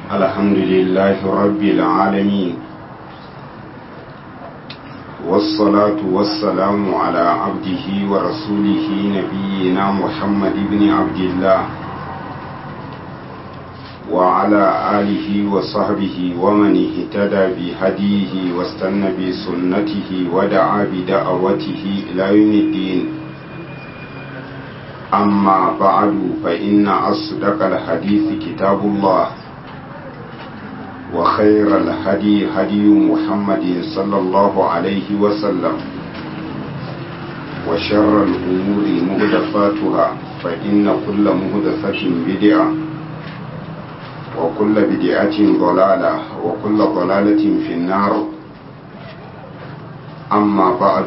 الحمد لله رب العالمين والصلاة والسلام على عبده ورسوله نبينا محمد بن عبد الله وعلى آله وصحبه ومن اهتدى بهديه واستنى بسنته ودعا بدعوته إلى يوم الدين أما بعد فإن أصدق الحديث كتاب الله وخير الهدي هدي محمد صلى الله عليه وسلم وشر الأمور مهدفاتها فإن كل مهدفة بدعة وكل بدعة ضلالة وكل ضلالة في النار أما بعد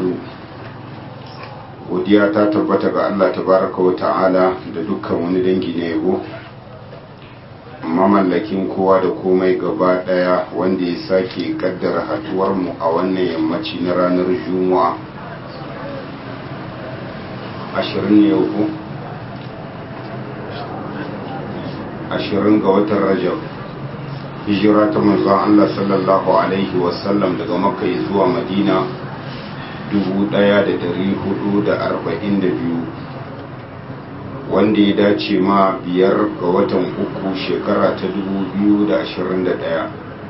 godiya ta tabbata ga Allah tabaraka wa ta'ala da dukkan wani dangi na yabo mamallakin kowa da komai gaba daya wanda ya sake kaddara haduwar mu a wannan yammaci na ranar juma'a 20 ne yau 20 ga watan rajab hijira ta manzon Allah sallallahu alaihi wasallam daga makka zuwa madina 1442 wanda ya dace ma biyar ga watan uku shekara ta 2021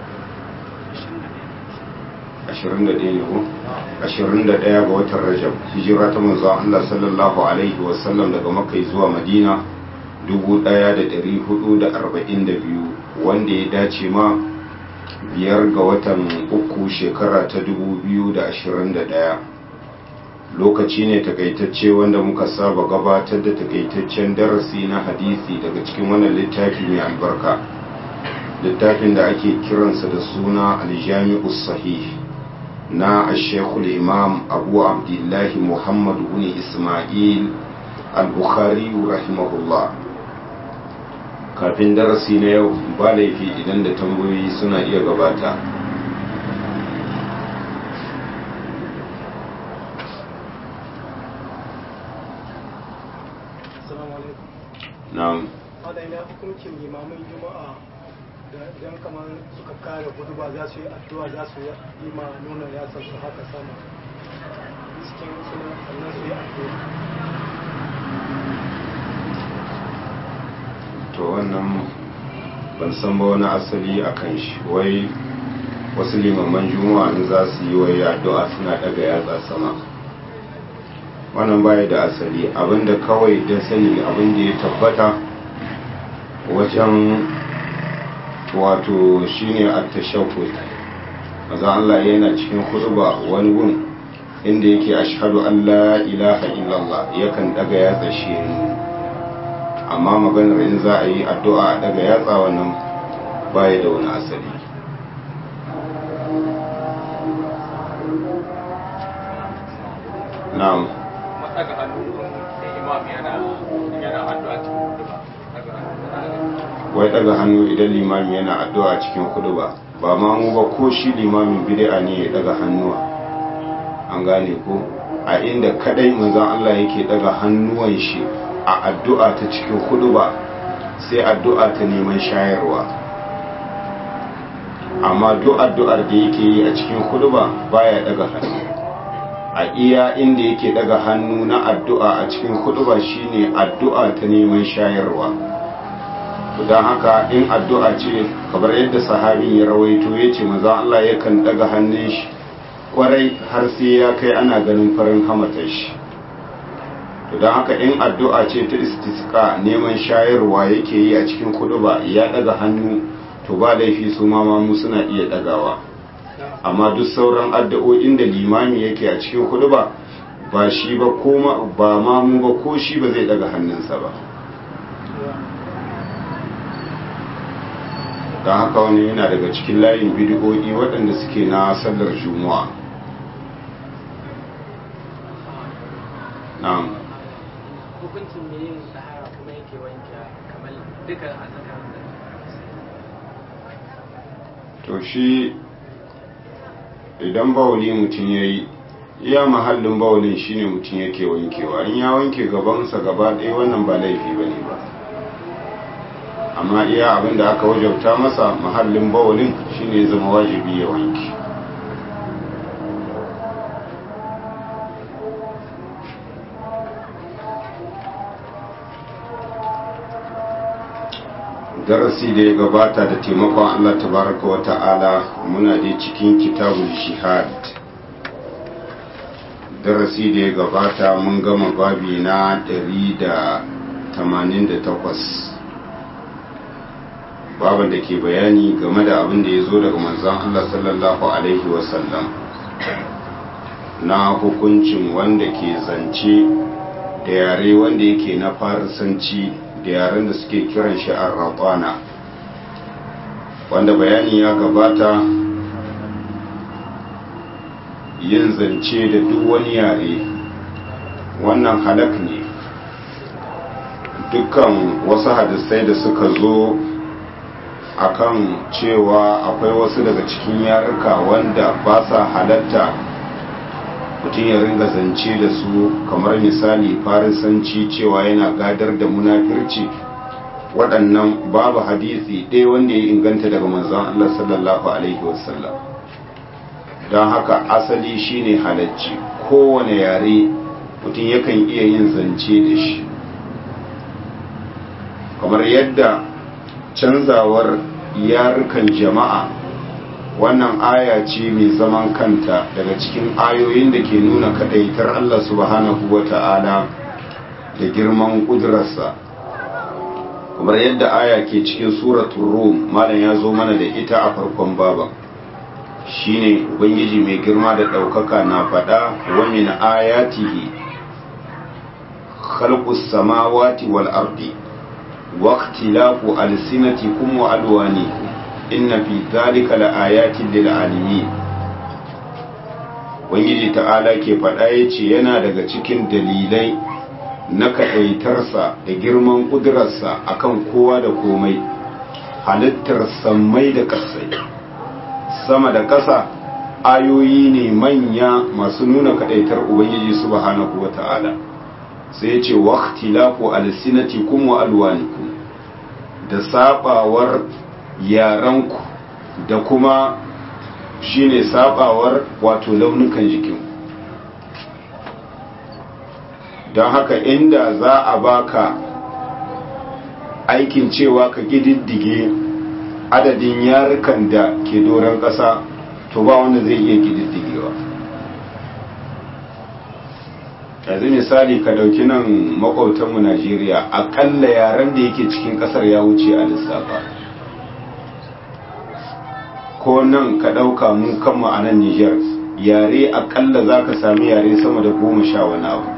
21 ga watan rajab hijira ta manzo Allah sallallahu alaihi wasallam daga makai zuwa madina 1442 wanda ya dace ma biyar ga watan uku shekara ta 2021 lokaci ne takaitacce wanda muka saba gabatar da takaitaccen darasi na hadisi daga cikin wannan littafi mai albarka littafin da ake kiransa da suna aljami'u sahih na ashekul imam abu abdullahi muhammad bin ismail al-bukhari rahimahullah kafin darasi na yau ba laifi idan da tambayoyi suna iya gabata na'am wadda ina hukuncin limamin juma'a da idan kamar suka kare gudu ba za su yi addu'a za su yi ma nuna yasar su haka sama cikin suna sannan su yi addu'a to wannan ban san ba wani asali a kan shi wai wasu limaman juma'a in za su yi wai addu'a suna daga yatsa sama wannan baya da asali abinda kawai da sani abinda ya tabbata wajen wato shine at-tashahhud maza Allah yana cikin khutba wani gun inda yake ashhadu an la ilaha illallah yakan daga yatsa shi amma maganar in za a yi addu'a daga yatsa wannan baya da wani asali na'am daga hannu da imam yana yana addu'a cikin huduba wai daga hannu idan limami yana addu'a cikin huduba ba ma mu ba ko shi limamin bid'a ne ya daga hannuwa an gane ko a inda kadai manzon Allah yake daga hannuwan shi a addu'a ta cikin huduba sai addu'a ta neman shayarwa amma duk addu'ar da yake yi a cikin huduba baya daga hannu a iya inda yake daga hannu na addu'a a cikin huduba shine addu'a ta neman shayarwa don haka in addu'a ce kamar yadda sahabin ya rawaito ya ce maza Allah yakan daga hannun shi kwarai har sai ya kai ana ganin farin hamatar shi don haka in addu'a ce ta istiska neman shayarwa yake yi a cikin huduba ya daga hannu to ba laifi su ma mu suna iya dagawa amma duk sauran addu'o'in da limami yake a cikin hudu ba ba shi ba ko ba mamu ba ko shi ba zai daga hannunsa ba don haka wani yana daga cikin layin bidiyoyi waɗanda suke na sallar juma'a na'am hukuncin da yin sahara kuma yake wanke kamar dukkan azakar da to shi idan bawuli mutum ya yi iya mahallin bawulin shine mutum yake wankewa in ya wanke gabansa gaba ɗaya wannan ba laifi ba ne ba amma iya abin da aka wajabta masa mahallin bawalin shine zama wajibi ya wanki darasi da ya gabata da taimakon Allah tabaraka wa ta'ala muna da cikin kitabul jihad darasi da ya gabata mun gama babi na 188 baban da ke bayani game da abin da ya zo daga manzan Allah sallallahu alaihi wasallam na hukuncin wanda ke zance da yare wanda yake na farisanci da yaren da suke kiran shi arrabana wanda bayani ya gabata yin zance da duk wani yare wannan halak ne dukkan wasu hadisai da suka zo akan cewa akwai wasu daga cikin yaruka wanda ba sa halatta mutum ya ringa zance da su kamar misali farisanci cewa yana gadar da munafirci waɗannan babu hadisi ɗaya wanda ya inganta daga manzon Allah sallallahu alaihi wasallam don haka asali shine halacci kowane yare mutum yakan iya yin zance da shi kamar yadda canzawar yarukan jama'a wannan aya ce mai zaman kanta daga cikin ayoyin da ke nuna kadaitar Allah subhanahu wa ta'ala da girman ƙudurarsa kamar yadda aya ke cikin suratun rum malam ya zo mana da ita a farkon baban shine ubangiji mai girma da ɗaukaka na faɗa wa min ayatihi khalqus samawati wal ardi wa ikhtilafu alsinatikum wa alwanikum inna fi dhalika laayatin lil alimin ubangiji ta'ala ke faɗa yace yana daga cikin dalilai na kaɗaitarsa da girman ƙudurarsa akan kowa da komai halittar sammai da ƙasai sama da ƙasa ayoyi ne manya masu nuna kaɗaitar ubangiji subhanahu wa ta'ala sai ya ce waqtilafu alsinatikum wa alwanikum da sabawar yaranku da kuma shine sabawar wato launukan jikin don haka inda za a baka aikin cewa ka gididdige adadin yarukan da ke doron ƙasa to ba wanda zai iya gididdigewa yanzu misali ka ɗauki nan makwautanmu najeriya aƙalla yaren da yake cikin ƙasar ya wuce a lissafa ko nan ka ɗauka mu kanmu a nan niger yare aƙalla za ka sami yare sama da goma sha wani abu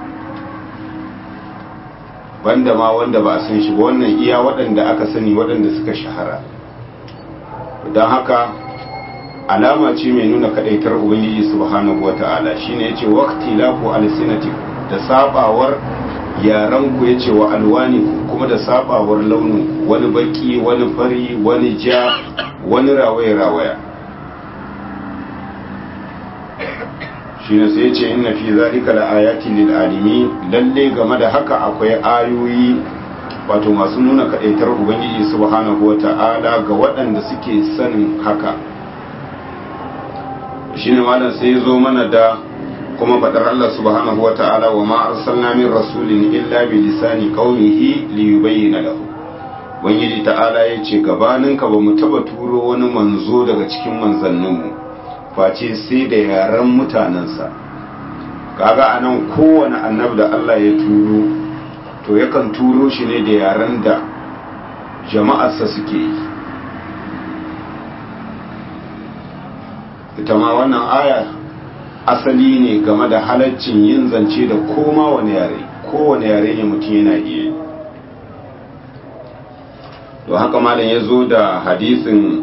banda ma wanda ba a san shi ba wannan iya waɗanda aka sani waɗanda suka shahara don haka alama ce mai nuna kadaitar ubangiji subhanahu wata'ala shine yace waqti lafu alsinati da sabawar yaran ku yace wa alwani kuma da sabawar launin wani baki wani fari wani ja wani rawaya rawaya shine sai yace inna fi zalika laayatin lil alimin lalle game da haka akwai ayoyi wato masu nuna kadaitar ubangiji subhanahu wata'ala ga waɗanda suke sanin haka shine malam sai zo mana da kuma fadar Allah subhanahu wa ta'ala wa ma arsalna min rasulin illa bi lisani qaumihi li yubayyana lahu ubangiji ta'ala yace gabanin ka ba mu taba turo wani manzo daga cikin manzannin mu face sai da yaran mutanansa kaga anan kowane annabi da Allah ya turo to yakan turo shi ne da yaran da jama'arsa suke yi ita ma wannan aya asali ne game da halaccin yin zance da koma wani yare kowane yare ne mutum yana iya yi to haka malam ya zo da hadisin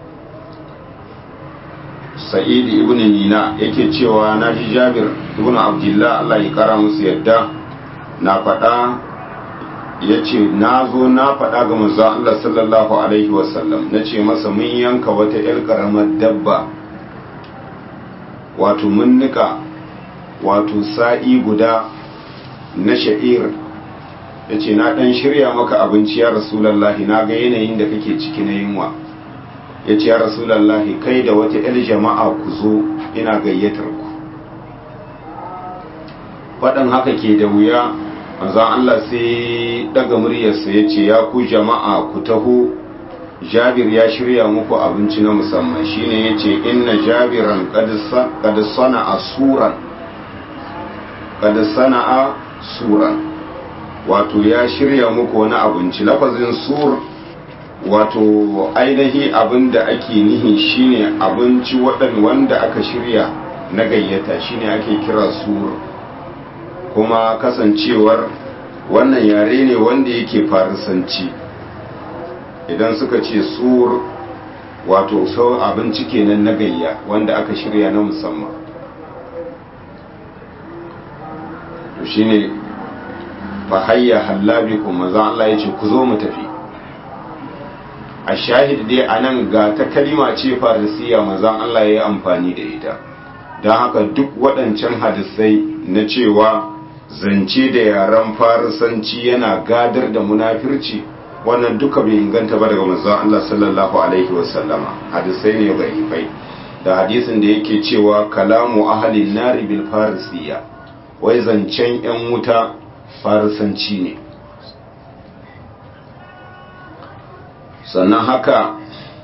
sa'id ibn nina yake cewa na ji jabir ibn abdullah Allah ya kara musu yadda na faɗa ya ce na zo na faɗa ga manzo Allah sallallahu alaihi wasallam na ce masa mun yanka wata 'yar ƙaramar dabba wato mun nika wato sa'i guda na sha'ir ya ce na ɗan shirya maka abinci ya rasulallahi na ga yanayin da kake ciki na yunwa ya ce ya rasulallahi kai da wata 'yar jama'a ku zo ina gayyatar ku faɗin haka ke da wuya manzan Allah sai daga muryarsa ya ce ya ku jama'a ku taho jabir ya shirya muku abinci na musamman shine ya ce inna jabiran kad sana'a suran kad sana'a suran wato ya shirya muku wani abinci lafazin sur wato ainihi abin da ake nihi shine abinci waɗan wanda aka shirya na gayyata shine ake kira sur kuma kasancewar wannan yare ne wanda yake farisanci idan suka ce sur wato sau abinci kenan na gayya wanda aka shirya na musamman to shine fa hayya hallabi kuma za Allah ya ce ku zo mu tafi a shahid dai anan ga ta kalima ce farisiya mazan Allah ya yi amfani da ita don haka duk waɗancan hadisai na cewa zance da yaren farisanci yana gadar da munafirci wannan duka bai inganta ba daga manzon Allah sallallahu alaihi wasallama hadisai ne dhaifai da hadisin da yake cewa kalamu ahlin nari bil farisiya wai zancen yan wuta farisanci ne sannan haka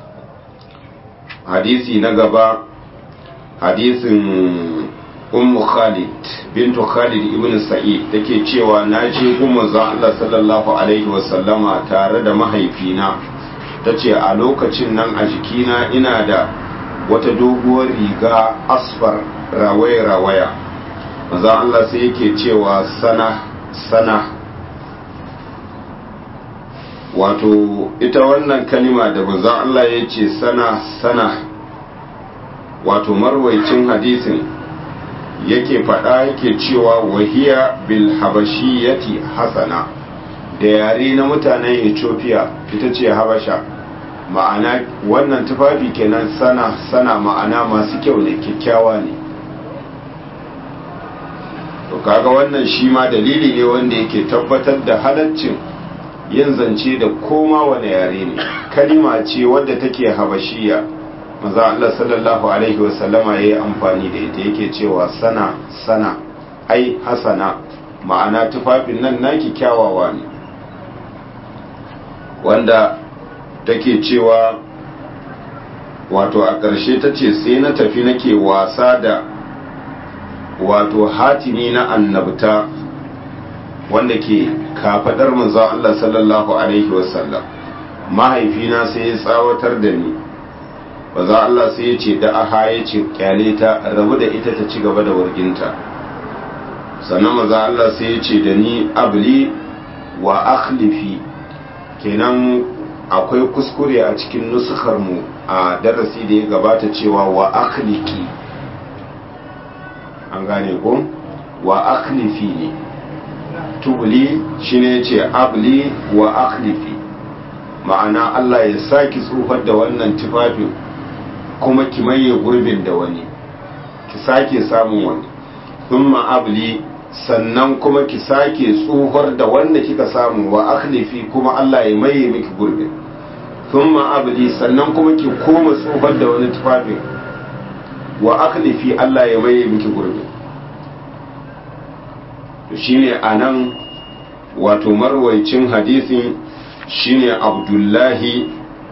hadisi na gaba hadisin ummu khalid bintu khalid ibn sa'id take cewa na je gun za Allah sallallahu alaihi wasallama tare da mahaifina tace a lokacin nan a jikina ina da wata doguwar riga asfar rawaya rawaya manzo Allah sai yake cewa sana sana wato ita wannan kalima da manzo Allah ya ce sana sana wato marwaicin hadisin yake faɗa yake cewa wahiya bil habashiyati hasana da yare na mutanen ethiopia ita ce habasha ma'ana wannan tufafi kenan sana sana ma'ana masu kyau ne kyakkyawa ne to kaga wannan shi ma dalili ne wanda yake tabbatar da halaccin yin zance da koma wani yare ne kalima ce wadda take habashiya maza Allah sallallahu alaihi wasallama ya yi amfani da ita yake cewa sana sana ai hasana ma'ana tufafin nan naki kyawawa ne wanda take cewa wato a ƙarshe ta ce sai na tafi nake wasa da wato hatimi na annabta wanda ke kafadar manzo Allah sallallahu alaihi wasallam mahaifina sai ya tsawatar da ni baza Allah sai ya ce da aha ya ce kyale ta rabu da ita ta ci gaba da warginta sannan maza Allah sai ya ce da ni abli wa akhlifi kenan akwai kuskure a cikin nusukar mu a darasi da ya gabata cewa wa akhliki an gane ko wa akhlifi ne tubli shine ce abli wa akhlifi ma'ana Allah ya saki tsufar da wannan tufafin kuma ki maye gurbin da wani ki sake samun wani thumma abli sannan kuma ki sake tsohar da wanda kika samu wa akhlifi kuma Allah ya maye miki gurbin thumma abli sannan kuma ki koma tsohar da wani tufafin wa akhlifi Allah ya maye miki gurbin to shine anan wato marwaicin hadisin shine Abdullahi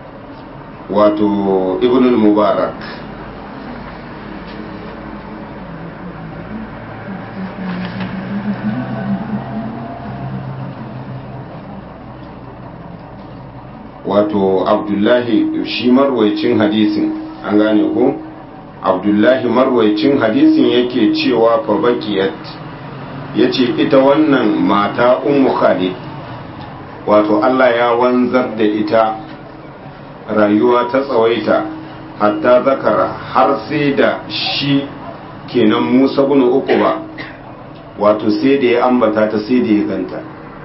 wato ibn mubarak wato abdullahi shi marwaicin hadisin an gane ko abdullahi marwaicin hadisin yake cewa fa bakiyat yace ita wannan mata ummu khalid wato Allah ya wanzar da ita rayuwa ta tsawaita hatta zakara har sai da shi kenan Musa bin Uqba wato sai da ya ambata ta sai da ya ganta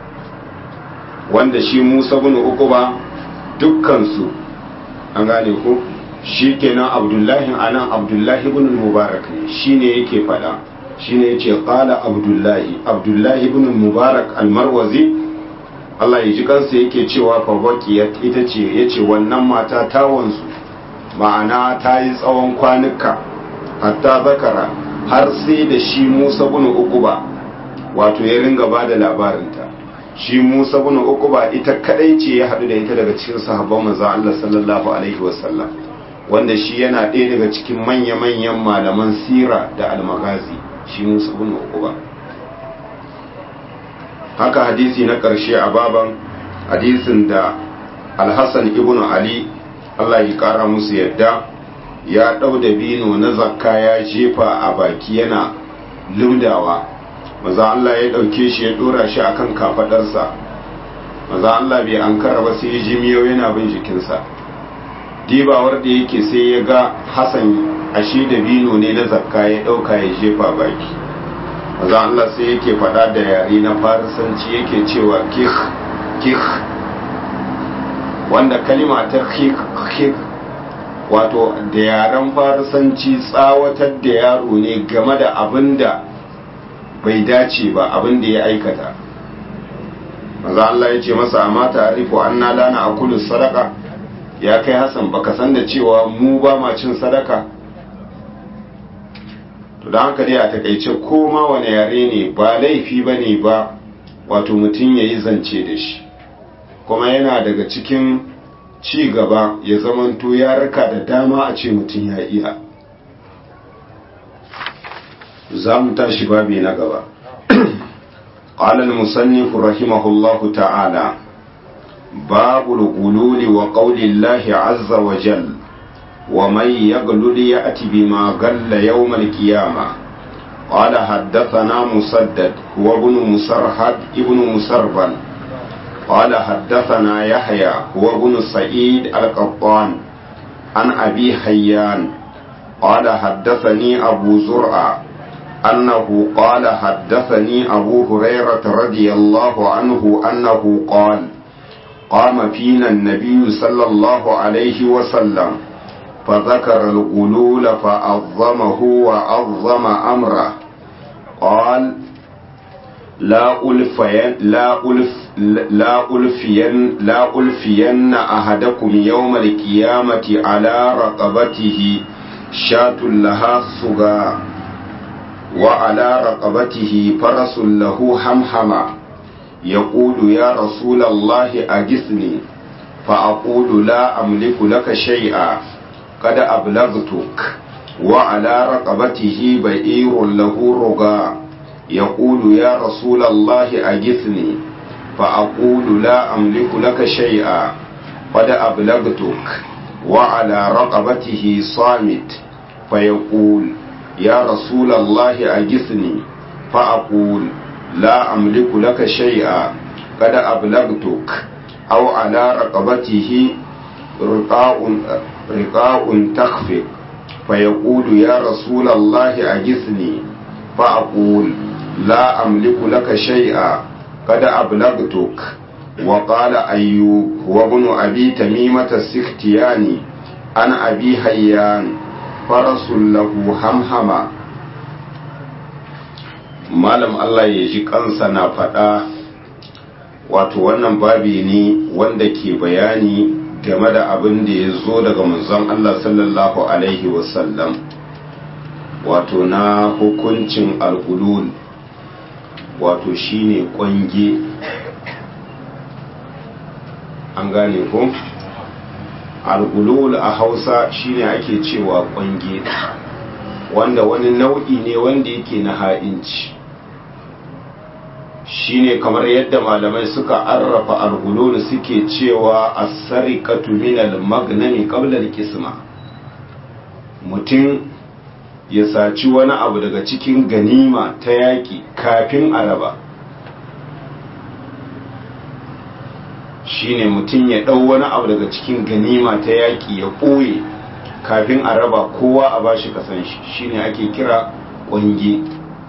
wanda shi Musa bin Uqba dukkan su an gane ko shi kenan Abdullahi anan Abdullahi ibn Mubarak ne shine yake fada shine yace qala Abdullahi Abdullahi ibn Mubarak al-Marwazi Allah ya ji kansa yake cewa fa baqiyat ita ce yace wannan mata ta wanzu ma'ana ta yi tsawon kwanuka hatta zakara har sai da shi Musa bin Uquba wato ya ringa bada labarinta shi Musa bin Uquba ita kadai ce ya hadu da ita daga cikin sahabban manzo Allah sallallahu alaihi wasallam wanda shi yana ɗaya daga cikin manya-manyan malaman sira da almagazi shi Musa bin Uquba haka hadisi na ƙarshe a baban hadisin da Al-Hassan ibn Ali Allah ya kara musu yadda ya ɗau da bino na zakka ya jefa a baki yana lumdawa maza Allah ya ɗauke shi ya ɗora shi akan kafaɗarsa maza Allah bai an ba sai ya ji miyo yana bin jikinsa dibawar da yake sai ya ga Hassan ashe da bino ne na zakka ya ɗauka ya jefa baki maza Allah sai yake faɗa da yare na farisanci yake cewa kih kih wanda kalima ta kih kih wato da yaren farisanci tsawatar da yaro ne game da abin da bai dace ba abin da ya aikata maza Allah ya ce masa amma ta'arifu anna lana akulu sadaka ya kai Hassan baka san da cewa mu ba ma cin sadaka to dan haka dai a takaice ko ma wani yare ne ba laifi bane ba wato mutum yayi zance da shi kuma yana daga cikin ci gaba ya zamanto ya raka da dama a ce mutum ya iya za mu tashi babi na gaba قال المصنف رحمه الله تعالى باب الغلول وقول الله عز وجل ومن يغلل يأتي بما غل يوم القيامة قال حدثنا مسدد هو ابن مسرحد ابن مسربل قال حدثنا يحيى هو ابن سعيد القطان عن أبي حيان قال حدثني أبو زرع أنه قال حدثني أبو هريرة رضي الله عنه أنه قال قام فينا النبي صلى الله عليه وسلم فذكر الغلول فعظمه وعظم أمره قال لا ألفين لا ألف لا ألفين لا ألفين أحدكم يوم القيامة على رقبته شاة لها صغار وعلى رقبته فرس له حمحمة يقول يا رسول الله أجثني فأقول لا أملك لك شيئا قد أبلغتك وعلى رقبته بئير له رقا يقول يا رسول الله أجثني فأقول لا أملك لك شيئا قد أبلغتك وعلى رقبته صامت فيقول يا رسول الله أجثني فأقول لا أملك لك شيئا قد أبلغتك أو على رقبته رقاء رقاء تخفق فيقول يا رسول الله أجثني فأقول لا أملك لك شيئا قد أبلغتك وقال أيوب هو ابن أبي تميمة السختياني عن أبي حيان فرس له همهما malam Allah ya ji kansa na faɗa wato wannan babi ne wanda ke bayani game da abin da ya zo daga manzon Allah sallallahu alaihi wasallam wato na hukuncin al'ulul wato shine kwange an gane ko al'ulul a hausa shine ake cewa kwange wanda wani nau'i ne wanda yake na ha'inci shine kamar yadda malamai suka arrafa al'ulul suke cewa as-sariqatu min al-magnami qabla al-qisma mutum ya saci wani abu daga cikin ganima ta yaƙi kafin a raba shine mutum ya ɗau wani abu daga cikin ganima ta yaƙi ya ɓoye kafin a raba kowa a bashi kasan shi shine ake kira ƙwange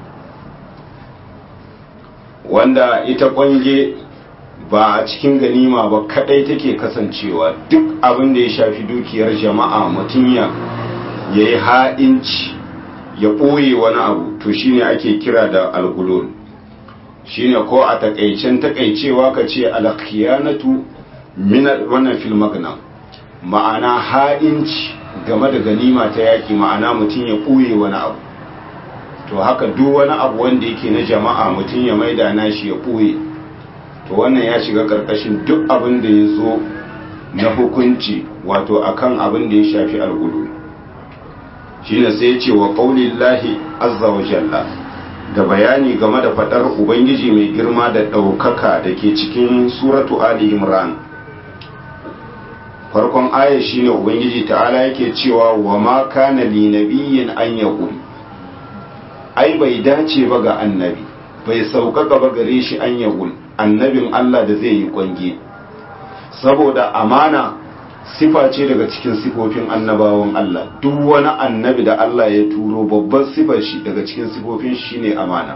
wanda ita ƙwange ba a cikin ganima ba kadai take kasancewa duk abin da ya shafi dukiyar jama'a mutum ya yi ha'inci ya ɓoye wani abu to shine ake kira da algulul shine ko a takaicen takaicewa ka ce alkhiyanatu min wannan fil magna ma'ana ha'inci game da ganima ta yaki ma'ana mutum ya ɓuye wani abu to haka duk wani abu wanda yake na jama'a mutum ya maida nashi ya ɓuye to wannan ya shiga ƙarƙashin duk abin da ya zo na hukunci wato akan abin da ya shafi algulu shine sai ya ce wa qaulillahi azza wa jalla da bayani game da fadar ubangiji mai girma da ɗaukaka da ke cikin suratu ali imran farkon aya shine ubangiji ta'ala yake cewa wa ma kana li nabiyyin an yaqul ai bai dace ba ga annabi bai sauƙaƙa ba gare shi an yaqul annabin Allah da zai yi kwange saboda amana sifa ce daga cikin sifofin annabawan Allah duk wani annabi da Allah ya turo babban sifar shi daga cikin sifofin shi ne amana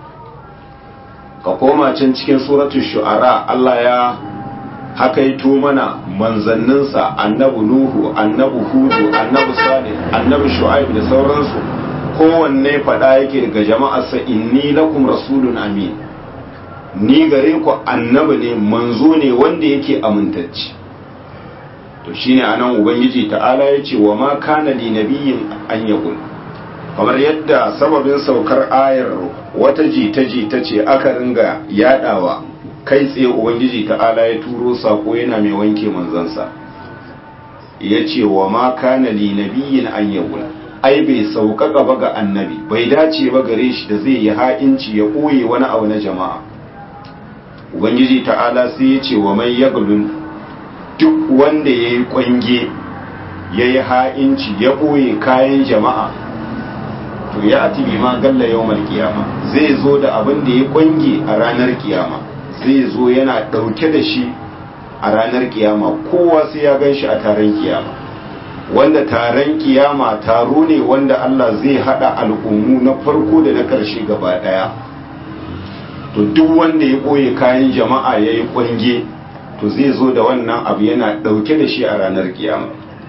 ka koma can cikin suratul shu'ara Allah ya hakaito mana manzanninsa annabi nuhu annabi hudu annabi salih annabi shu'aib da sauransu kowanne faɗa yake daga jama'arsa inni lakum rasulun amin ni gare ku annabi ne manzo ne wanda yake amintacci to shine anan ubangiji ta'ala ya ce wa ma kana li nabiyyin an yaqul kamar yadda sababin saukar ayar wata jita jita ce aka ringa yadawa kai tsaye ubangiji ta'ala ya turo sako yana mai wanke manzansa ya ce wa ma kana li nabiyyin an yaqul ai bai sauƙaƙa ba ga annabi bai dace ba gare shi da zai yi ha'inci ya ɓoye wani abu na jama'a ubangiji ta'ala sai ya ce wa mai yaglun duk wanda ya yi kwange ya yi ha'inci ya ɓoye kayan jama'a to ya ati bi ma galla yau kiyama zai zo da abin da ya kwange a ranar kiyama zai zo yana ɗauke da shi a ranar kiyama kowa sai ya gan shi a taron kiyama wanda taron kiyama taro ne wanda Allah zai haɗa al'ummu na farko da na ƙarshe gaba ɗaya to duk wanda ya ɓoye kayan jama'a ya yi kwange to zai zo da wannan abu yana ɗauke da shi a ranar kiyama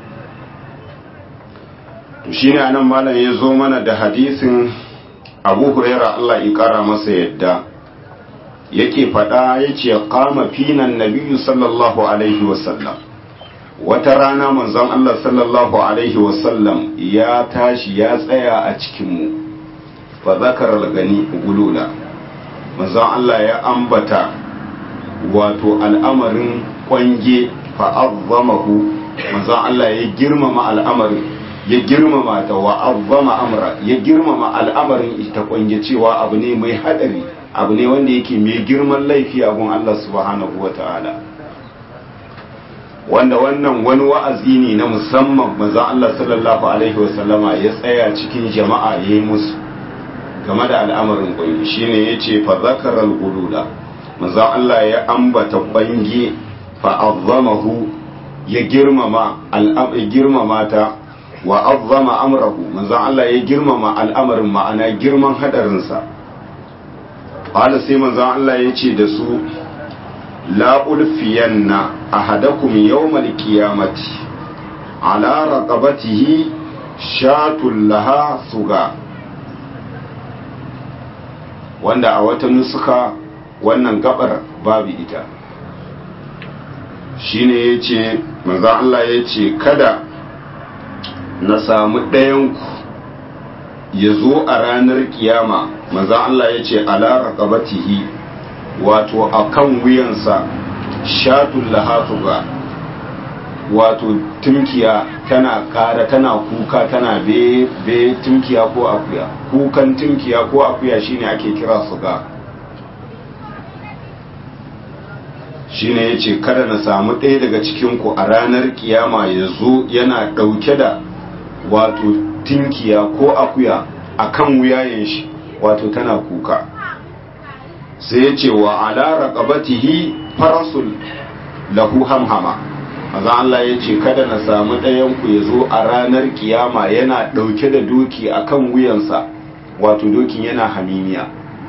to shi ne anan malam ya zo mana da hadisin abu huraira Allah ya ƙara masa yadda yake faɗa ya ce kama finan nabiyu sallallahu alaihi wasallam wata rana manzon Allah sallallahu alaihi wasallam ya tashi ya tsaya a cikinmu fa zakar gani gulula manzon Allah ya ambata wato al'amarin kwange fa'azzamahu manzon Allah ya girmama al'amarin ya girmama ta wa'azzama amra ya girmama al'amarin ita kwange cewa abu ne mai hadari abu ne wanda yake mai girman laifi a gun Allah subhanahu wa ta'ala wanda wannan wani wa'azi ne na musamman manzon Allah sallallahu alaihi wasallama ya tsaya cikin jama'a ya yi musu game da al'amarin kwange shine yace fa zakaral gulula manzon Allah ya ambata bangi fa azzamahu ya girmama al'amari girmama ta wa azzama amrahu manzon Allah ya girmama al'amarin ma'ana girman hadarin sa qala sai manzon Allah ya ce da su la ulfiyanna ahadakum yawmal qiyamati ala raqabatihi shatul laha suga wanda a wata nusuka wannan gabar babu ita shine ya ce maza Allah ya ce kada na samu ɗayanku ya zo a ranar kiyama maza Allah ya ce alara ƙabatihi wato a kan wuyansa shatun lahatuga wato tumkiya tana ƙara tana kuka tana be be tumkiya ko akuya kukan tumkiya ko akuya shine ake kira suga shine ya ce kada na samu ɗaya daga cikinku a ranar kiyama ya zo yana ɗauke da wato tinkiya ko akuya a kan wuyayen shi wato tana kuka sai ya ce wa ala raqabatihi farasul lahu hamhama maza Allah ya ce kada na samu ɗayanku ya zo a ranar kiyama yana ɗauke da doki a kan wuyansa wato dokin yana hamimiya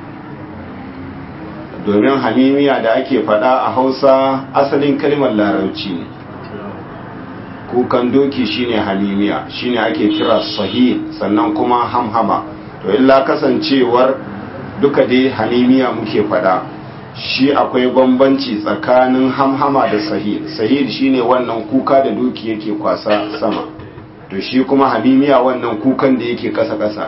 domin hamimiya da ake faɗa a hausa asalin kalmar larabci ne kukan doki shine hamimiya shine ake kira sahih sannan kuma hamhama to illa kasancewar duka dai hamimiya muke fada shi akwai bambanci tsakanin hamhama da sahir sahir shine wannan kuka da doki yake kwasa sama to shi kuma hamimiya wannan kukan da yake kasa-kasa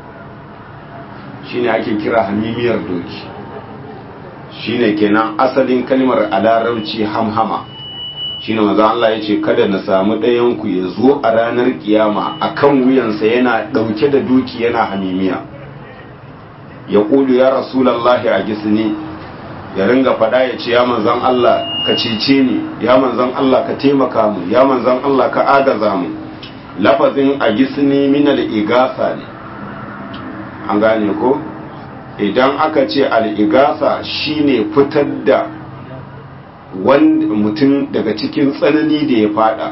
shine ake kira hamimiyar doki shine kenan asalin kalmar a larabci hamhama shine manzo Allah ya ce kada na samu ɗayan ku ya zo a ranar kiyama akan wuyansa yana ɗauke da doki yana hamimiya ya ƙulu ya rasulallahi a gisni ya ringa faɗa ya ce ya manzan Allah ka cece ni ya manzan Allah ka taimaka mu ya manzan Allah ka agaza mu lafazin a gisni minal igasa ne an gane ko idan aka ce al'igasa shine fitar da wanda mutum daga cikin tsanani da ya fada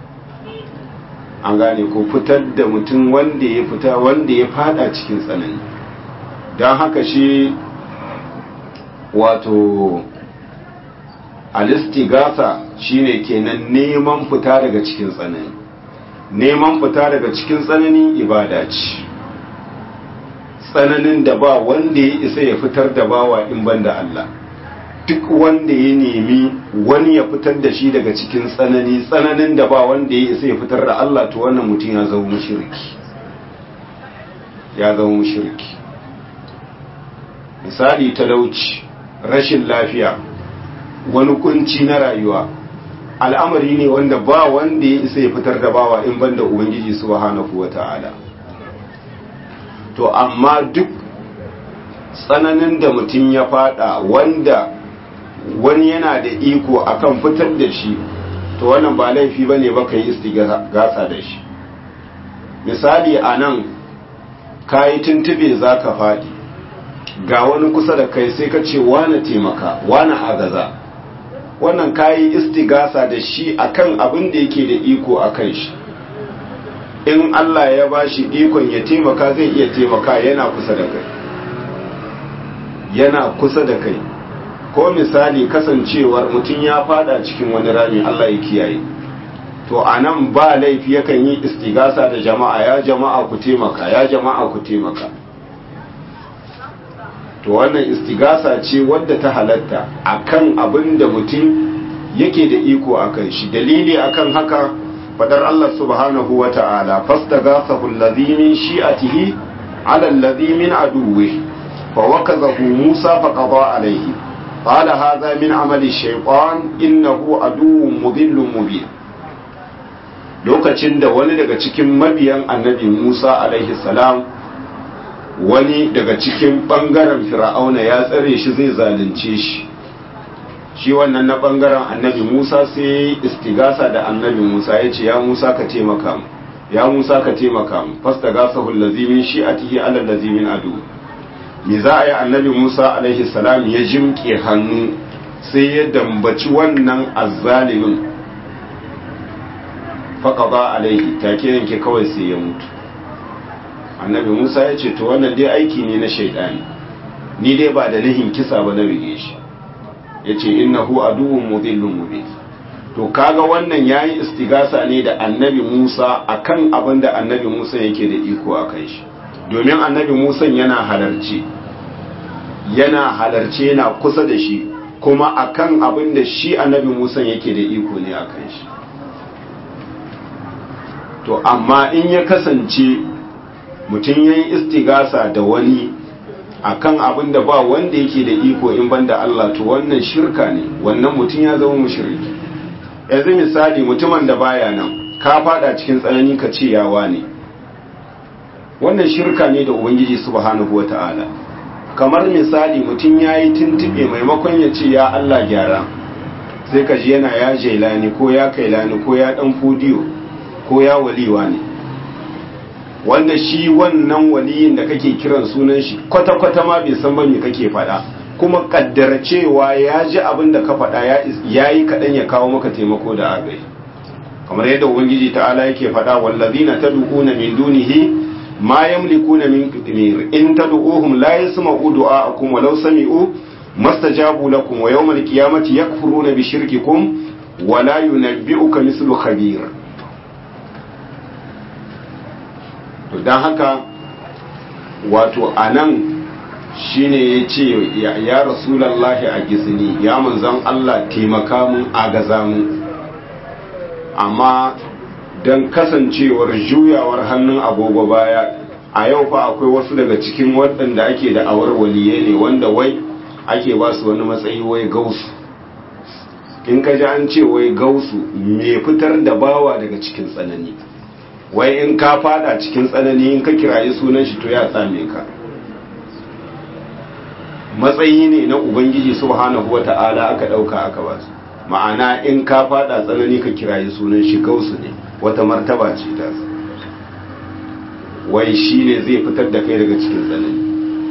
an gane ko fitar da mutum wanda ya fita wanda ya fada cikin tsanani don haka shi wato alistigasa shine kenan neman fita daga cikin tsanani neman fita daga cikin tsanani ibada ce tsananin da ba wanda ya isa ya fitar da bawa in banda Allah duk wanda ya nemi wani ya fitar da shi daga cikin tsanani tsananin da ba wanda ya isa ya fitar da Allah to wannan mutum ya zama mushriki ya zama mushriki misali talauci rashin lafiya wani kunci na rayuwa al'amari ne wanda ba wanda ya isa ya fitar da bawa in banda ubangiji subhanahu wata'ala to amma duk tsananin da mutum ya fada wanda wani yana da iko akan fitar da shi to wannan ba laifi ba ne baka yi istigasa da shi misali a nan ka yi tuntube za ka faɗi ga wani kusa da kai sai ka ce wane taimaka wane agaza wannan ka yi istigasa da shi akan abin da yake da iko a kan shi in Allah ya ba shi ikon ya taimaka zai iya taimaka yana kusa da kai yana kusa da kai ko misali kasancewar mutum ya fada cikin wani rami Allah ya kiyaye to a nan ba laifi yakan yi istigasa da jama'a ya jama'a ku taimaka ya jama'a ku taimaka to wannan istigasa ce wadda ta halatta akan abin da mutum yake da iko akan shi dalili akan haka fadar Allah subhanahu wa ta'ala fastagasahu allazi min shi'atihi ala allazi min aduwwi fa wakazahu Musa fa qada alayhi qala hadha min amali shaytan innahu aduwwun mudillun mubin lokacin da wani daga cikin mabiyan annabi Musa alaihi salam wani daga cikin bangaren fir'auna ya tsare shi zai zalunce shi shi wannan na bangaren annabi Musa sai istigasa da annabi Musa ya ce ya Musa ka taimaka mu ya Musa ka taimaka mu fastagasahu allazi min shi'atihi ala allazi min adu me za a yi annabi Musa alaihi salam ya jimke hannu sai ya dambaci wannan azzalimin faqada alaihi take yanke kawai sai ya mutu annabi Musa ya ce to wannan dai aiki ne na shaidani ni dai ba da nihin kisa ba na rige shi ya ce innahu aduwwun mudillun mubin to kaga wannan yayi istigasa ne da annabi Musa akan abin da annabi Musa yake da iko a kai shi domin annabi Musa yana halarci yana halarci yana kusa da shi kuma akan abin da shi annabi Musa yake da iko ne a kai shi to amma in ya kasance mutum yayi istigasa da wani akan abin da ba wanda yake da iko in banda Allah to wannan shirka ne wannan mutum ya zama mushriki yanzu misali mutumin da baya nan ka fada cikin tsanani ka ce yawa ne wannan shirka ne da ubangiji subhanahu wata'ala kamar misali mutum ya yi tuntube maimakon ya ce ya Allah gyara sai ka ji yana ya jailani ko ya kailani ko ya dan fudiyo ko ya waliwa ne wanda shi wannan waliyin da kake kiran sunan shi kwata-kwata ma bai san ba me kake faɗa kuma kaddara cewa ya ji abin da ka faɗa ya yi kaɗan ya kawo maka taimako da agaji kamar yadda ubangiji ta'ala yake faɗa wallazina tad'una min dunihi ma yamlikuna min qitmir in tad'uhum la yasma'u du'a'akum walau sami'u mastajabu lakum wa yawmal qiyamati yakfuruna bi shirkikum wa la yunabbi'uka mislu khabir to dan haka wato anan shine ya ce ya rasulallahi a gisini ya manzan Allah taimaka mun agaza mun amma don kasancewar juyawar hannun agogo baya a yau fa akwai wasu daga cikin waɗanda ake da awar waliye ne wanda wai ake ba su wani matsayi wai gausu in ka ji an ce wai gausu mai fitar da bawa daga cikin tsanani wai in ka fada cikin tsanani in ka kirayi sunan shi to ya tsame ka matsayi ne na ubangiji subhanahu wata'ala aka dauka aka ba su ma'ana in ka fada tsanani ka kirayi sunan shi gausu ne wata martaba ce ta wai shi ne zai fitar da kai daga cikin tsanani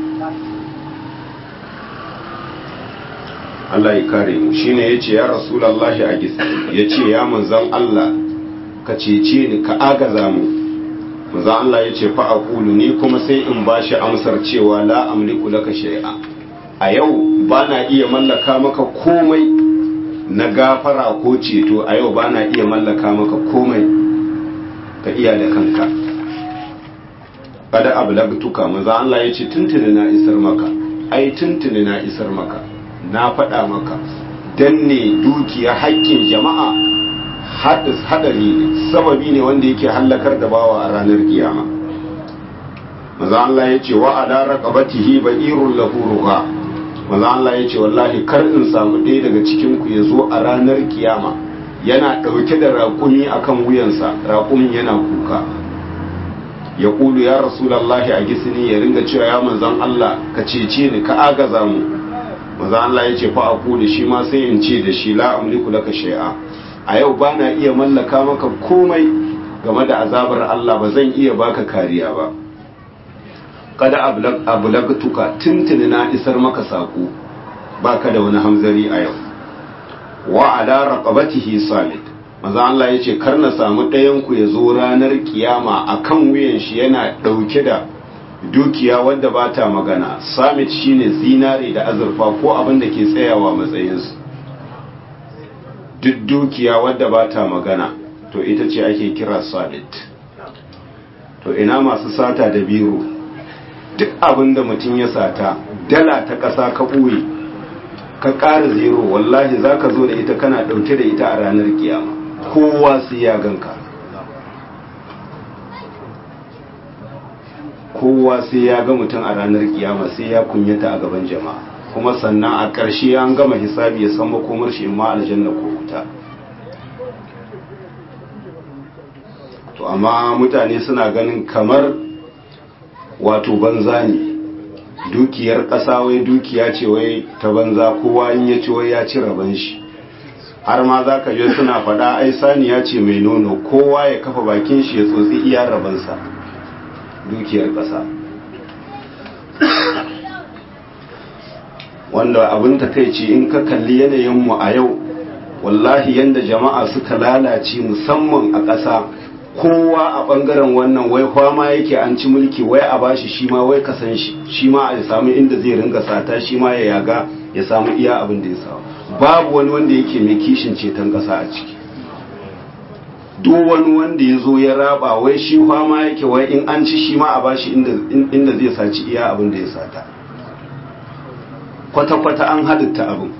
Allah ya kare mu shine yace ya rasulullahi a gisa yace ya manzon Allah ka cece ni ka agaza mu manzon Allah yace fa aqulu ni kuma sai in bashi amsar cewa la amliku laka shay'a a yau bana iya mallaka maka komai na gafara ko ceto a yau bana iya mallaka maka komai ka iya da kanka kada ablagtuka manzon Allah yace tuntuni na isar maka ai tuntuni na isar maka na faɗa maka danne dukiya haƙƙin jama'a hadari ne sababi ne wanda yake hallakar da bawa a ranar kiyama maza Allah ya ce wa ala raqabatihi ba'irun lahu ruha maza Allah ya ce wallahi kar in samu ɗaya daga cikin ku ya zo a ranar kiyama yana ɗauke da raƙumi akan wuyansa raƙumin yana kuka ya ƙulu ya rasulallahi a gisini ya ringa cewa ya manzan Allah ka cece ni ka agaza mu maza Allah ya ce fa a kuli shi ma sai in ce da shi la amliku laka shay'a a yau ba na iya mallaka maka komai game da azabar Allah ba zan iya baka kariya ba kada ablagtuka tuntuni na isar maka sako baka da wani hamzari a yau wa ala raqabatihi samit maza Allah ya ce kar na samu ɗayan ku ya zo ranar kiyama akan wuyan shi yana ɗauke da dukiya wadda ba ta magana samit shine zinare da azurfa ko abin da ke tsayawa matsayinsu duk dukiya wadda ba ta magana to ita ce ake kira samit to ina masu sata da biro duk abin da mutum ya sata dala ta ƙasa ka ɓoye ka ƙara zero wallahi za ka zo da ita kana ɗauke da ita a ranar kiyama kowa sai ya ganka kowa sai ya ga mutum a ranar kiyama sai ya kunyata a gaban jama'a kuma sannan a ƙarshe an gama hisabi ya san makomar shi ma aljanna ko wuta to amma mutane suna ganin kamar wato banza ne dukiyar ƙasa wai dukiya ce wai ta banza kowa in ya ci wai ya ci raban shi har ma za ka je suna faɗa ai saniya ce mai nono kowa ya kafa bakin shi ya tsotsi iya rabansa dukiyar ƙasa wanda abin takaici in ka kalli yanayinmu a yau wallahi yanda jama'a suka lalace musamman a ƙasa kowa a ɓangaren wannan wai kwama yake an ci mulki wai a bashi shi ma wai kasan shi shi ma a samu inda zai ringa sata shi ma ya yaga ya samu iya abin da ya samu babu wani wanda yake mai kishin ceton ƙasa a ciki duk wani wanda ya zo ya raba wai shi kwama yake wai in an ci shi ma a bashi inda zai saci iya abin da ya sata kwata-kwata an halitta abin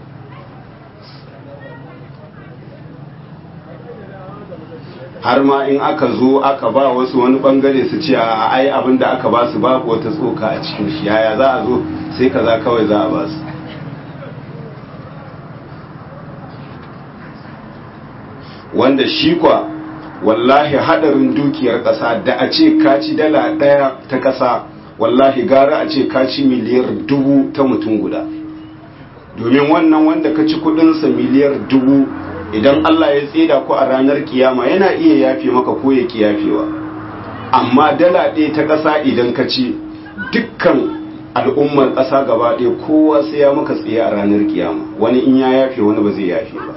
har ma in aka zo aka ba wasu wani bangare su ce a ai abin da aka ba su babu wata tsoka a cikin shi yaya za a zo sai kaza kawai za a ba su wanda shi kwa wallahi hadarin dukiyar ƙasa da a ce kaci dala ɗaya ta ƙasa wallahi gara a ce kaci miliyar dubu ta mutum guda domin wannan wanda ka ci kudinsa miliyar dubu idan Allah ya tseda ku a ranar kiyama yana iya yafe maka ko ya yafewa amma dala ɗaya ta ƙasa idan ka ci dukkan al'ummar ƙasa gaba ɗaya kowa sai ya maka tsaye a ranar kiyama wani in ya yafe wani ba zai yafe ba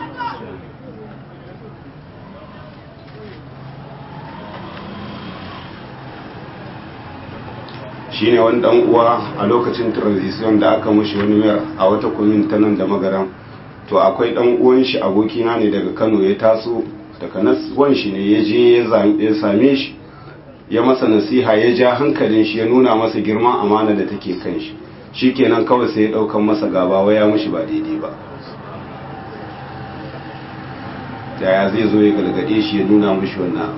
shine wani dan uwa a lokacin transition da aka mushi wani mayar a wata kumin ta nan da magaram to akwai dan uwan shi abokina ne daga Kano ya taso daga nan shi ne ya je ya same shi ya masa nasiha ya ja hankalin shi ya nuna masa girman amana da take kan shi shikenan kawai sai ya daukan masa gaba wai ya mushi ba daidai ba yaya zai zo ya galgade shi ya nuna mushi wannan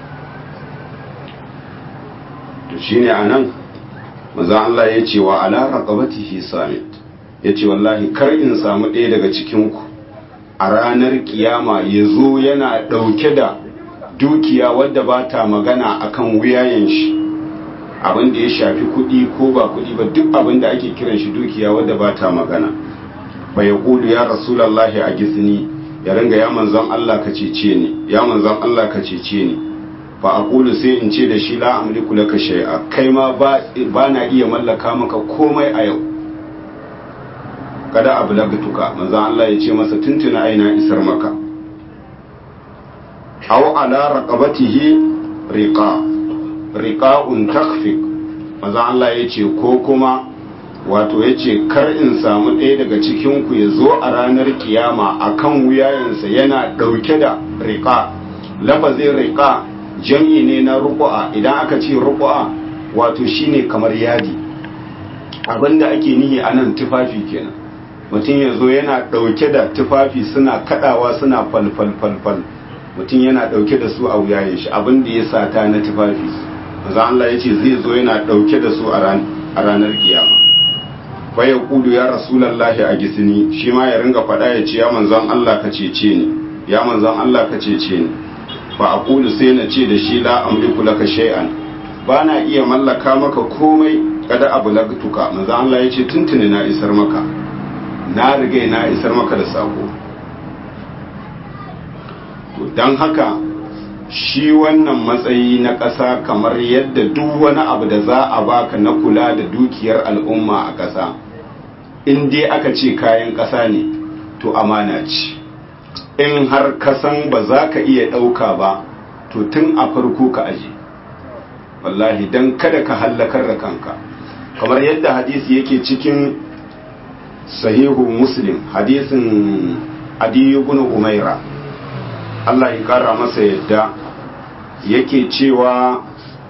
to shine anan maza Allah ya ce wa ala raqabatihi samit ya ce wallahi kar in samu ɗaya daga cikinku a ranar kiyama ya zo yana ɗauke da dukiya wadda ba ta magana akan wuyayen shi abin da ya shafi kuɗi ko ba kuɗi ba duk abin da ake kiran shi dukiya wadda ba ta magana ba ya ƙulu ya rasulallahi a gisni ya ringa ya manzon Allah ka cece ni ya manzon Allah ka cece ni fa aqulu sai in ce da shi la amliku laka shay'a kai ma ba na iya mallaka maka komai a yau kada abu lagatuka manzo Allah ya ce masa tuntuna aina isar maka aw ala raqabatihi riqa riqa'un takfik manzo Allah ya ce ko kuma wato ya ce kar in samu ɗaya daga cikin ku ya zo a ranar kiyama akan wuyayensa yana ɗauke da riqa lafazin riqa jam'i ne na ruku'a idan aka ce ruku'a wato shine kamar yadi abinda ake nihi anan tufafi kenan mutum ya zo yana ɗauke da tufafi suna kaɗawa suna falfalfalfal mutum yana ɗauke da su a wuyayen shi abin da ya sata na tufafi maza Allah ya ce zai zo yana ɗauke da su a ranar kiyama fa ya kudu ya rasulallahi a gisini shi ma ya ringa faɗa ya ce ya manzon Allah ka cece ni ya manzon Allah ka cece ni fa aqulu sai na ce da shi la amliku laka shay'an ba na iya mallaka maka komai kada abu lagtuka manzon Allah ya ce tuntuni na isar maka na riga na isar maka da sako to don haka shi wannan matsayi na ƙasa kamar yadda duk wani abu da za a baka na kula da dukiyar al'umma a ƙasa in dai aka ce kayan ƙasa ne to amana ce in har kasan ba za ka iya ɗauka ba to tun a farko ka aje wallahi don kada ka hallakar da kanka kamar yadda hadisi yake cikin sahihu muslim hadisin adiyu bin umaira Allah ya kara masa yadda yake cewa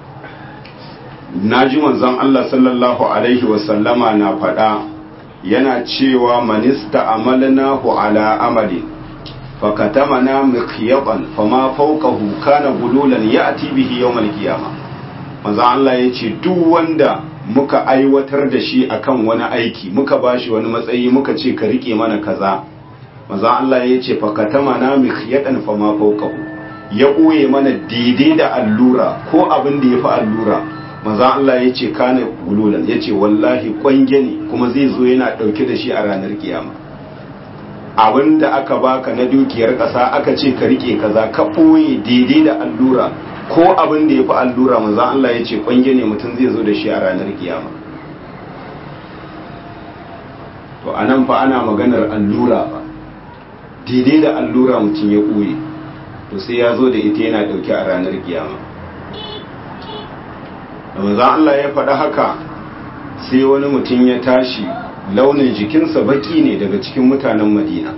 naji manzon Allah sallallahu alaihi wasallama na faɗa yana cewa manista amalnahu ala amali fakatamana mikhyaban fama fawqahu kana gululan ya'ti bihi yawmal qiyamah manzon Allah yace duk wanda muka aiwatar da shi akan wani aiki muka bashi wani matsayi muka ce ka rike mana kaza maza Allah ya ce fakatama na mikhyadan fa ma fawqahu ya ɓoye mana daidai da allura ko abin da ya fi allura maza Allah ya ce kana gululan ya ce wallahi kwange ne kuma zai zo yana ɗauke da shi a ranar kiyama abin da aka baka na dukiyar ƙasa aka ce ka rike kaza ka ɓoye daidai da allura ko abin da ya fi allura maza Allah ya ce kwange ne mutum zai zo da shi a ranar kiyama to anan fa ana maganar allura ba daidai da allura mutum ya ɓoye to sai ya zo da ita yana ɗauke a ranar kiyama da maza Allah ya faɗa haka sai wani mutum ya tashi launin jikinsa baki ne daga cikin mutanen madina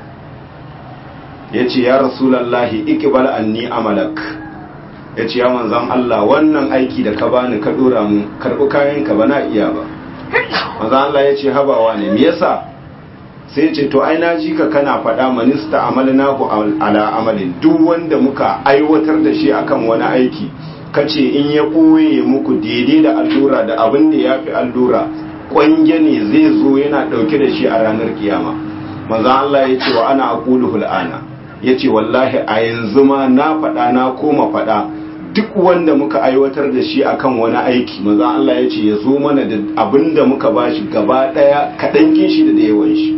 ya ce ya rasulallahi ikibal anni amalak ya ce ya manzan Allah wannan aiki da ka bani ka ɗora mu karɓi kayanka ba na iya ba manzan Allah ya ce habawa ne me yasa sai ce to ai ji ka kana faɗa manista amalnahu ala amalin duk wanda muka aiwatar da shi akan wani aiki kace in ya ɓoye muku daidai da allura da abin da ya fi allura ƙwange ne zai zo yana ɗauke da shi a ranar kiyama manzan Allah ya ce wa ana aqulu hul'ana ya ce wallahi a yanzu ma na faɗa na koma faɗa duk wanda muka aiwatar da shi akan wani aiki manzan Allah ya ce ya zo mana da abin da muka bashi gaba ɗaya kaɗan shi da yawan shi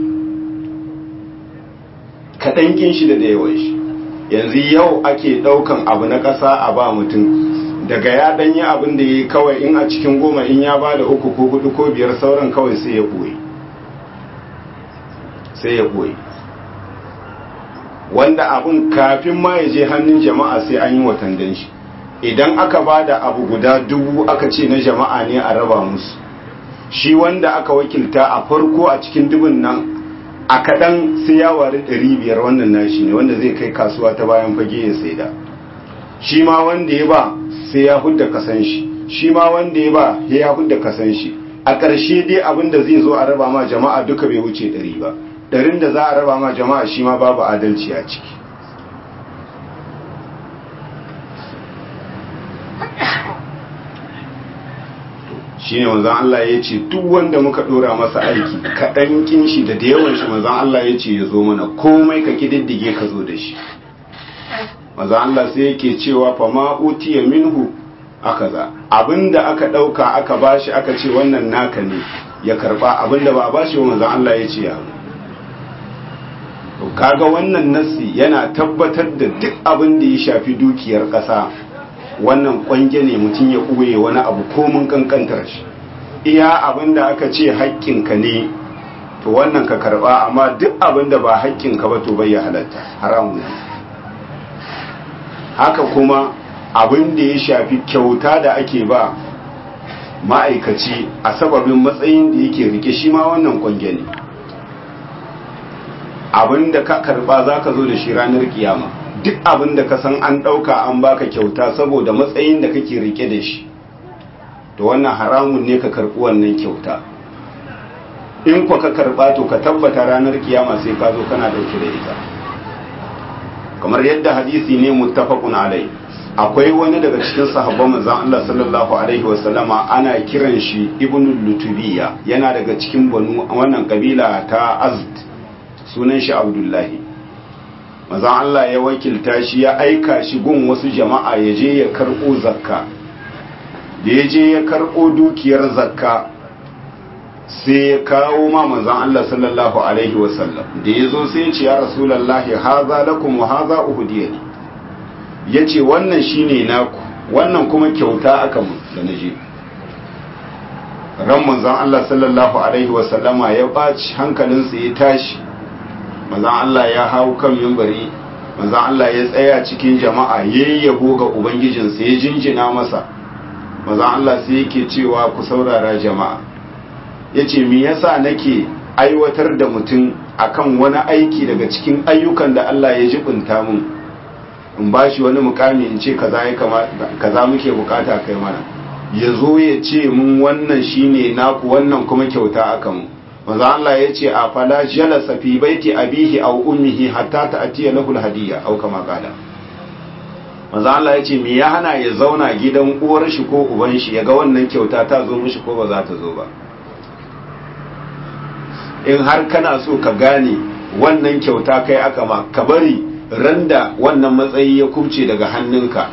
kaɗan kin shi da yawan shi yanzu yau ake ɗaukan abu na ƙasa a ba mutum daga ya ɗanyi abin da ya yi kawai in a cikin goma in ya ba da uku ko hudu ko biyar sauran kawai sai ya ɓoye sai ya ɓoye wanda abin kafin ma ya je hannun jama'a sai an yi watandan shi idan aka ba da abu guda dubu aka ce na jama'a ne a raba musu shi wanda aka wakilta a farko a cikin dubun nan a kaɗan sai ya wari ɗari biyar wannan nashi ne wanda zai kai kasuwa ta bayan fage ya saida shi ma wanda ya ba sai ya hudda kasan shi shi ma wanda ya ba ya hudda kasan shi a ƙarshe dai abin da zai zo a raba ma jama'a duka bai wuce ɗari ba ɗarin da za a raba ma jama'a shi ma babu adalci a ciki shi ne wanzan Allah ya ce duk wanda muka ɗora masa aiki kaɗan kin shi da da yawan shi wanzan Allah ya ce ya zo mana komai ka ƙididdige ka zo da shi wanzan Allah sai yake cewa fa ma utiya minhu aka za abinda aka ɗauka aka bashi aka ce wannan naka ne ya karba abinda ba a bashi wa manzon Allah ya ce ya to kaga wannan nassi yana tabbatar da duk abin da ya shafi dukiyar ƙasa wannan kwange ne mutum ya ɓoye wani abu komin kankantar shi iya abin da aka ce haƙƙinka ne to wannan ka karba amma duk abin da ba haƙƙinka ba to bai ya halatta haramun ne haka kuma abin da ya shafi kyauta da ake ba ma'aikaci a sababin matsayin da yake rike shi ma wannan kwange ne abin da ka karba za ka zo da shi ranar kiyama duk abin da ka san an ɗauka an baka kyauta saboda matsayin da kake rike da shi to wannan haramun ne ka karɓi wannan kyauta in kwa ka karɓa to ka tabbata ranar kiyama sai ka zo kana ɗauke da ita kamar yadda hadisi ne muttafaqun alai akwai wani daga cikin sahabban manzon Allah sallallahu alaihi wasallama ana kiran shi ibnu lutubiya yana daga cikin banu wannan kabila ta azd sunan shi abdullahi manzon Allah ya wakilta shi ya aika shi gun wasu jama'a ya je ya karbo zakka da ya je ya karbo dukiyar zakka sai ya kawo ma manzon Allah sallallahu alaihi wasallam da ya zo sai ya ce ya rasulullahi haza lakum wa haza uhdiyani ya ce wannan shine naku wannan kuma kyauta aka mu da naje ran manzon Allah sallallahu alaihi wasallama ya ɓaci hankalinsa ya tashi manzon Allah ya hau kan mimbari manzon Allah ya tsaya cikin jama'a ya yabo ga ubangijinsa ya jinjina masa manzon Allah sai yake cewa ku saurara jama'a yace me yasa nake aiwatar da mutum akan wani aiki daga cikin ayyukan da Allah ya jibinta mun in ba shi wani mukami in ce kaza ya kaza muke bukata kai mana ya zo ya ce mun wannan shine naku wannan kuma kyauta aka mu manzo Allah ya ce a fala jalasa fi baiti abihi aw ummihi hatta ta'tiya lahu alhadiyya aw kama qala manzo Allah ya ce me ya hana ya zauna gidan uwar shi ko uban shi yaga wannan kyauta ta zo mishi ko ba za ta zo ba in har kana so ka gane wannan kyauta kai aka ma ka bari randa wannan matsayi ya kubce daga hannunka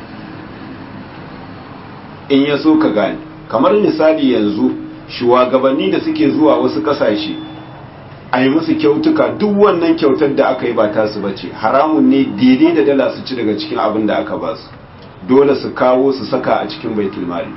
in ya so ka gane kamar misali yanzu shugabanni da suke zuwa wasu kasashe a yi musu kyautuka duk wannan kyautar da aka yi ba tasu bace haramun ne daidai da dala su ci daga cikin abin da aka ba su dole su kawo su saka a cikin baitul mali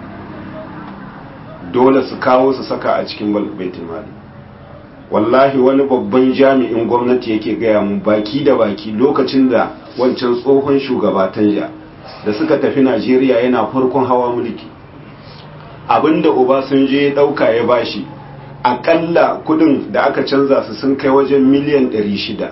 dole su kawo su saka a cikin baitul mali wallahi wani babban jami'in gwamnati yake gaya mu baki da baki lokacin da wancan tsohon shugaba tanja da suka tafi najeriya yana farkon hawa mulki abinda obasanjo ya dauka ya bashi akalla kudin da aka canza su sun kai wajen miliyan 600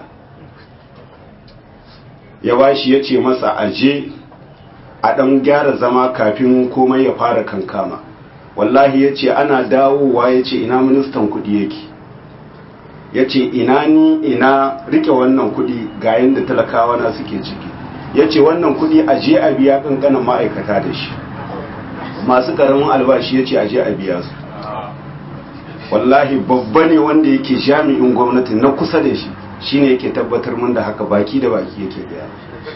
ya bashi ya ce masa aje a dan gyara zama kafin komai ya fara kankama wallahi ya ce ana dawowa ya ce ina ministan kudi yake ya ce ina ni ina rike wannan kudi ga yadda talakawa na suke ciki ya ce wannan kudi a je a biya kankanin ma'aikata da shi masu karamin albashi ya ce a je a biya su wallahi babba ne wanda yake jami'in gwamnati na kusa da shi shine yake tabbatar mun da haka baki da baki yake biya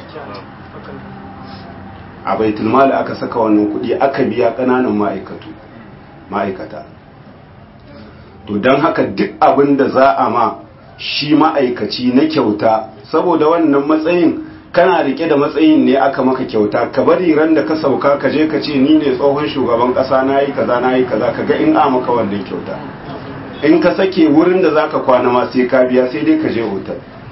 a baitulmali aka saka wannan kudi aka biya kananan ma'aikatu ma'aikata to don haka duk abin da za a ma shi ma'aikaci na kyauta saboda wannan matsayin kana rike da matsayin ne aka maka kyauta ka bari ran da ka sauka ka je ka ce ni ne tsohon shugaban kasa na yi kaza na yi kaza ka ga in a maka wannan kyauta in ka sake wurin da zaka kwana ma sai ka biya sai dai ka je hotel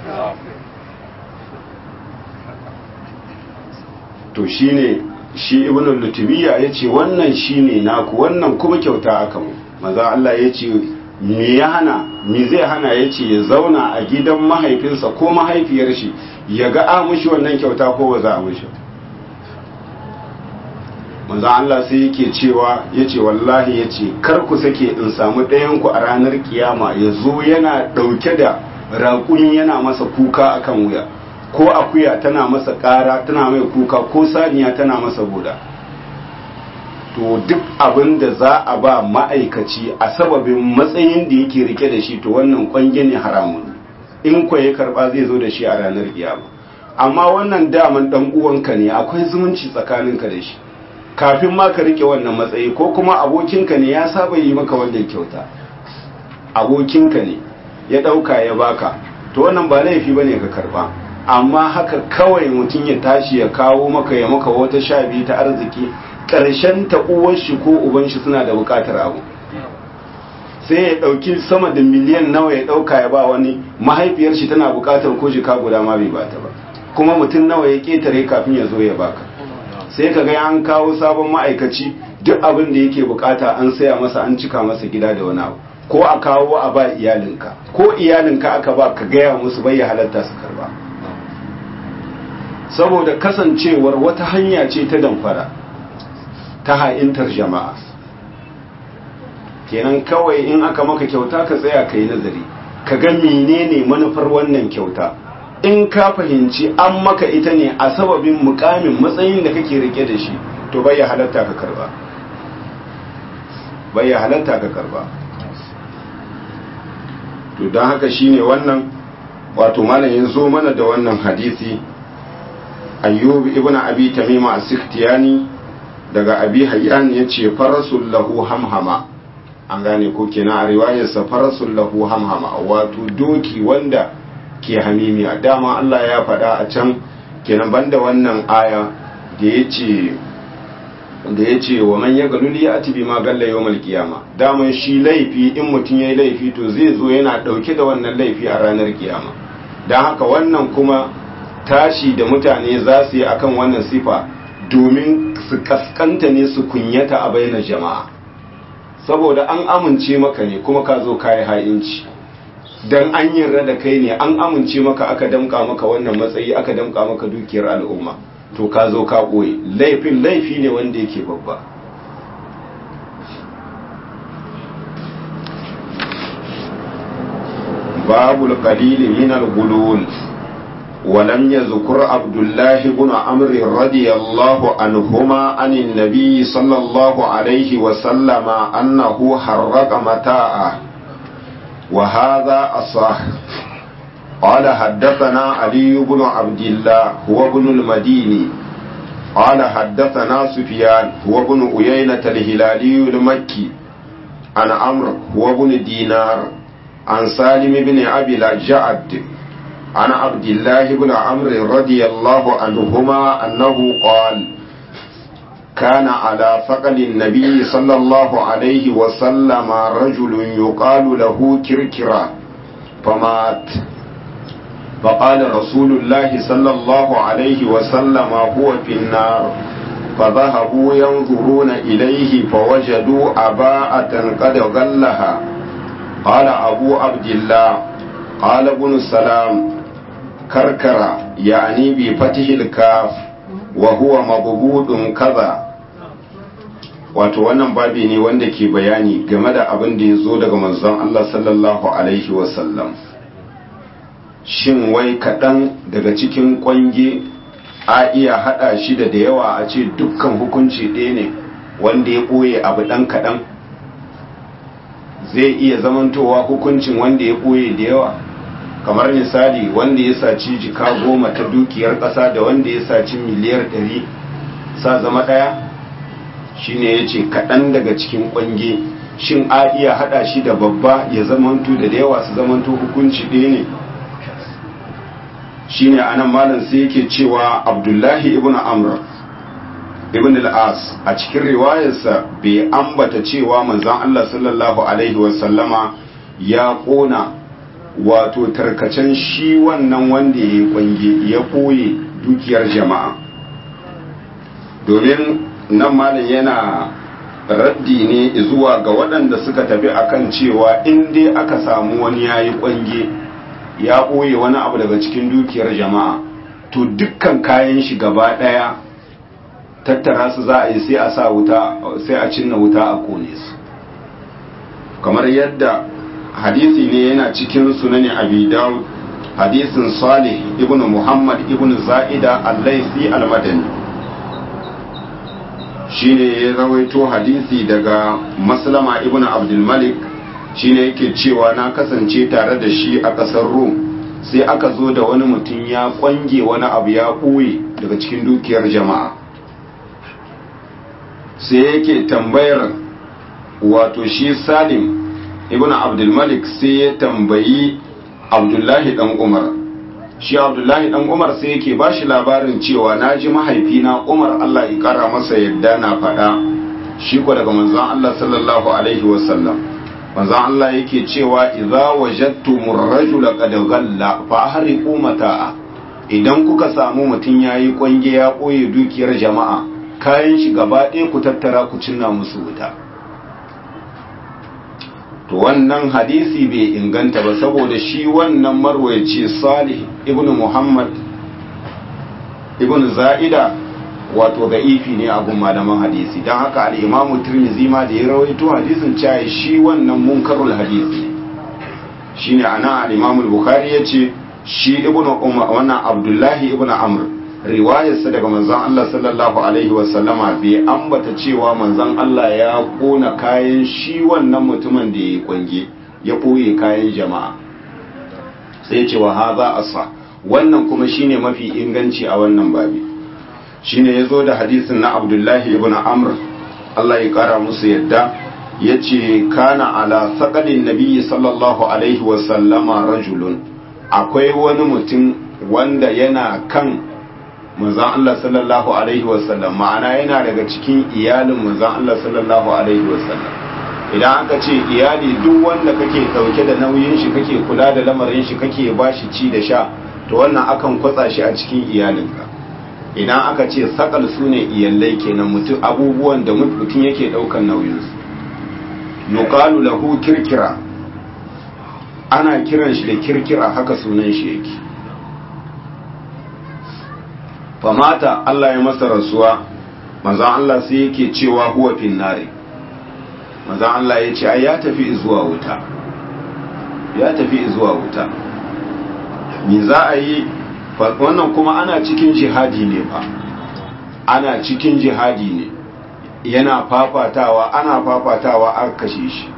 to shine shi ibnu lutubiya yace wannan shine naku wannan kuma kyauta aka mu maza Allah yace me ya hana me zai hana ya ce ya zauna a gidan mahaifinsa ko mahaifiyar shi ya ga a mushi wannan kyauta ko ba za a mushi manzo Allah sai yake cewa yace wallahi yace kar ku sake in samu ɗayan ku a ranar kiyama ya zo yana ɗauke da raƙumi yana masa kuka akan wuya ko akuya tana masa ƙara tana mai kuka ko saniya tana masa buda to duk abin da za a ba ma'aikaci a sababin matsayin da yake rike da shi to wannan kwange ne haramun in kwa ya karba zai zo da shi a ranar kiyama amma wannan daman dan uwanka ne akwai zumunci tsakaninka da shi kafin ma ka rike wannan matsayi ko kuma abokinka ne ya saba yi maka wannan kyauta abokinka ne ya dauka ya baka to wannan ba laifi bane ka karba amma haka kawai mutum ya tashi ya kawo maka ya maka wata sha biyu ta arziki ƙarshen ta uwar shi ko uban shi suna da buƙatar abu sai ya ɗauki sama da miliyan nawa ya ɗauka ya ba wani mahaifiyar shi tana buƙatar ko jika guda ma bai bata ba kuma mutum nawa ya ƙetare kafin ya zo ya baka sai ka ga an kawo sabon ma'aikaci duk abin da yake buƙata an saya masa an cika masa gida da wani abu ko a kawo a ba iyalinka ko iyalinka aka ba ka gaya musu bai ya halatta su karba saboda kasancewar wata hanya ce ta damfara ta ha'intar jama'a kenan kawai in aka maka kyauta ka tsaya ka yi nazari ka ga menene manufar wannan kyauta in ka fahimci an maka ita ne a sababin mukamin matsayin da kake rike da shi to bai ya halatta ka karba bai ya halatta ka karba to don haka shine wannan wato malam ya zo mana da wannan hadisi ayyub ibn abi tamima as-sikhtiyani daga abi hayyan yace farasul lahu hamhama an gane ko kenan a riwayarsa farasul lahu hamhama wato doki wanda ke hamimi a dama Allah ya faɗa a can kenan banda wannan aya da yace da yace wa man yagalul ya'ti bima galla yawmal qiyama daman shi laifi in mutun yayi laifi to zai zo yana dauke da wannan laifi a ranar kiyama dan haka wannan kuma tashi da mutane za su yi akan wannan sifa domin su kaskanta ne su kunyata a bainar jama'a saboda an amince maka ne kuma ka zo kayi ha'inci dan an yarda da kai ne an amince maka aka damka maka wannan matsayi aka damka maka dukiyar al'umma to ka zo ka ɓoye laifin laifi ne wanda yake babba babul qalili min al-gulul ولم يذكر عبد الله بن عمرو رضي الله عنهما عن النبي صلى الله عليه وسلم أنه حرق متاعه وهذا أصح قال حدثنا علي بن عبد الله هو ابن المديني قال حدثنا سفيان هو ابن أيينة الهلالي المكي عن عمرو هو ابن دينار عن سالم بن أبي الجعد عن عبد الله بن عمرو رضي الله عنهما أنه قال كان على ثقل النبي صلى الله عليه وسلم رجل يقال له كركرة فمات فقال رسول الله صلى الله عليه وسلم هو في النار فذهبوا ينظرون إليه فوجدوا أباءة قد غلها قال أبو عبد الله قال ابن السلام كركر يعني بفتح الكاف وهو مضبوط كذا wato wannan babi ne wanda ke bayani game da abin da ya zo daga manzon Allah sallallahu alaihi wasallam shin wai kaɗan daga cikin ƙwange a iya haɗa shi da da yawa a ce dukkan hukunci ɗaya ne wanda ya ɓoye abu ɗan kaɗan zai iya zamantowa hukuncin wanda ya ɓoye da yawa kamar misali wanda ya saci jika goma ta dukiyar ƙasa da wanda ya saci miliyar ɗari sa zama ɗaya shine ya ce kaɗan daga cikin ƙwange shin a iya haɗa shi da babba ya zamanto da da yawa su zamanto hukunci ɗaya ne shine anan malam sai yake cewa abdullahi ibn amr ibn al-as a cikin riwayarsa bai ambata cewa manzon Allah sallallahu alaihi wasallama ya kona wato tarkacen shi wannan wanda ya kwange ya koye dukiyar jama'a domin nan malam yana raddi ne zuwa ga waɗanda suka tafi akan cewa in dai aka samu wani yayi kwange ya ɓoye wani abu daga cikin dukiyar jama'a to dukkan kayan shi gaba ɗaya tattara su za a yi sai a sa wuta sai a cinna wuta a kone su kamar yadda hadisi ne yana cikin sunanin abi dawud hadisin salih ibn muhammad ibn za'ida al-laisi al-madani shine ya rawaito hadisi daga maslama ibn abdul malik shine yake cewa na kasance tare da shi a ƙasar rum sai aka zo da wani mutum ya kwange wani abu ya ɓoye daga cikin dukiyar jama'a sai yake tambayar wato shi salim ibn abdulmalik sai ya tambayi abdullahi dan umar shi abdullahi dan umar sai yake ba shi labarin cewa na ji mahaifina umar allah ya kara masa yadda na faɗa shi ko daga manzon allah sallallahu alaihi wasallam manzon allah yake cewa idza wajadtumur rajula qad ghalla fa ahriqu mata'a idan kuka samu mutum yayi kwange ya koye dukiyar jama'a kayan shi gaba ɗaya ku tattara ku cinna musu wuta to wannan hadisi bai inganta ba saboda shi wannan marwayaci salih ibn muhammad ibn za'ida wato ga ifi ne a gun malaman hadisi don haka al'imamu tirmizi ma da ya rawaito hadisin cewa shi wannan munkarul hadisi shine ana al'imamu bukhari ya ce shi ibn umar wannan abdullahi ibn amr riwayarsa daga manzon Allah sallallahu alaihi wasallama bai ambata cewa manzon Allah ya kona kayan shi wannan mutumin da ya kwange ya ɓoye kayan jama'a sai ce wa haza asa wannan kuma shine mafi inganci a wannan babi shine ya zo da hadisin na abdullahi ibn amr Allah ya kara musu yadda ya ce kana ala saƙalin nabiyyi sallallahu alaihi wasallama rajulun akwai wani mutum wanda yana kan manzon Allah sallallahu alaihi wasallam ma'ana yana daga cikin iyalin manzon Allah sallallahu alaihi wasallam idan aka ce iyali duk wanda kake dauke da nauyin shi kake kula da lamarin shi kake bashi ci da sha to wannan akan kwatsa shi a cikin iyalinka idan aka ce sakal sune iyallai kenan mutum abubuwan da mutum yake daukan nauyin su yuqalu lahu kirkira ana kiran shi da kirkira haka sunan shi yake famata Allah ya masa rasuwa manzan Allah sai yake cewa huwa finnari manzan Allah ya ce ai ya tafi zuwa wuta ya tafi zuwa wuta me za a yi wannan kuma ana cikin jihadi ne fa ana cikin jihadi ne yana fafatawa ana fafatawa a kashe shi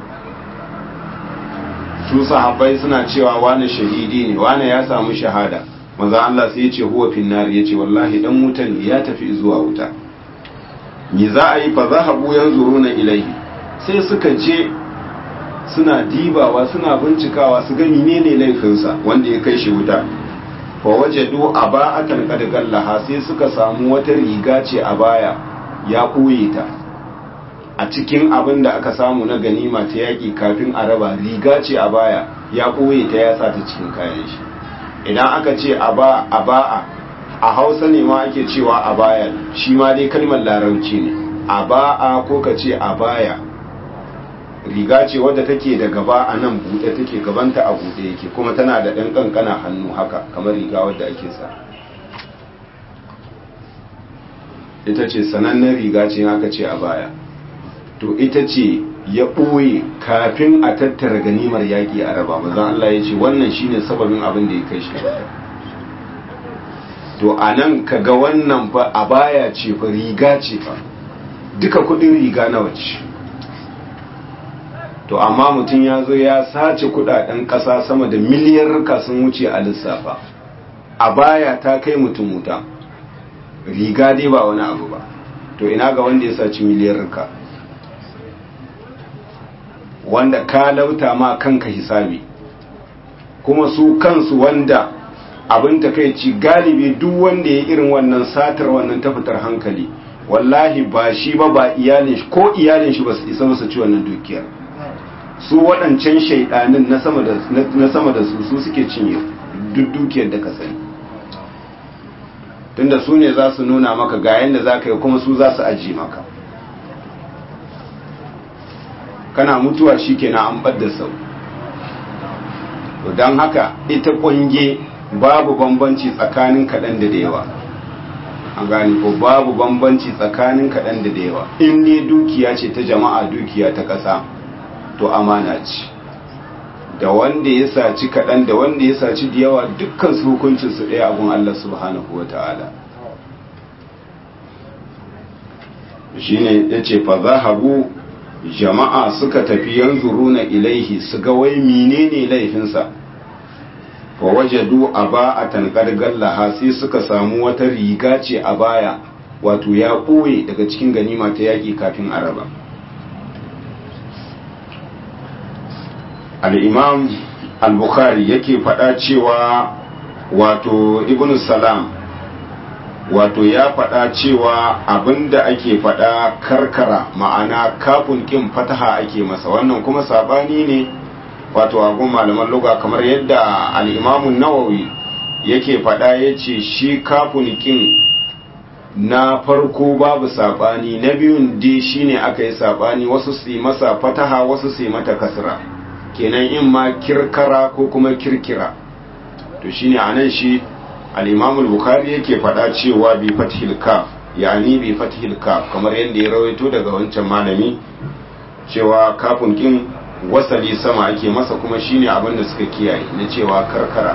su sahabbai suna cewa wani shahidi ne wani ya samu shahada manzo Allah sai ya ce huwa finnar ya ce wallahi dan wuta ne ya tafi zuwa wuta me za a yi fa zahabu yanzuruna ilaihi sai suka je suna dibawa suna bincikawa su ga menene laifinsa wanda ya kai shi wuta fa wajadu aba'atan qad gallaha sai suka samu wata riga ce a baya ya ɓoye ta a cikin abin da aka samu na ganima ta yaƙi kafin a raba riga ce a baya ya ɓoye ta ya sa ta cikin kayan shi idan aka ce a ba'a a hausa ne ma ake cewa a baya shi ma dai kalmar larauci ne a ba'a ko ka ce a baya riga ce wadda take da gaba a nan buɗe take gabanta a buɗe yake kuma tana da ɗan ƙanƙana hannu haka kamar riga wadda ake sa ita ce sanannen riga ce aka ce a baya to ita ce ya ɓoye kafin a tattara ganimar yaƙi a raba mazan Allah ya ce wannan shine sababin abin da ya kai shi to a nan ka ga wannan fa a baya ce fa riga ce fa duka kudin riga na wace to amma mutum ya zo ya sace kudaden ƙasa sama da miliyar sun wuce a lissafa a baya ta kai mutum wuta riga dai ba wani abu ba to ina ga wanda ya saci miliyar ka wanda ka lauta ma kanka hisabi kuma su kansu wanda abin takaici galibi duk wanda ya irin wannan satar wannan ta fitar hankali wallahi ba shi ba ba iyalin shi ko iyalin shi ba su isa su ci wannan dukiyar su waɗancan shaidanin na sama da su su suke cinye duk dukiyar da ka sani tunda su ne za su nuna maka ga yadda za ka yi kuma su za su aji maka kana mutuwa shi kenan an ɓadda sau don haka ita ƙunge babu bambanci tsakanin kaɗan da da yawa an gane ko babu bambanci tsakanin kaɗan da da yawa in ne dukiya ce ta jama'a dukiya ta ƙasa to amana ce da wanda ya saci kaɗan da wanda ya saci da yawa dukkan su hukuncin su ɗaya abun Allah subhanahu wa ta'ala shine yace fa zahabu jama'a suka tafi yanzuruna ilaihi su ga wai menene laifinsa fa wajadu aba'atan qargallaha sai suka samu wata riga ce a baya wato ya ɓoye daga cikin ganima ta yaƙi kafin araba al-imam al-bukhari yake faɗa cewa wato ibn salam wato ya faɗa cewa abinda ake faɗa karkara ma'ana kafin ƙin fataha ake masa wannan kuma sabani ne wato agun malaman luga kamar yadda al'imamun nawawi yake faɗa ya ce shi kafin ƙin na farko babu sabani na biyun dai shine aka yi sabani wasu su yi masa fataha wasu su yi mata kasra kenan in ma kirkara ko kuma kirkira to shine anan shi al-Imam al-Bukhari yake faɗa cewa bi fathil kaf yani bi fathil kaf kamar yadda ya rawaito daga wancan malami cewa kafin kin wasali sama ake masa kuma shine abin da suka kiyaye na cewa karkara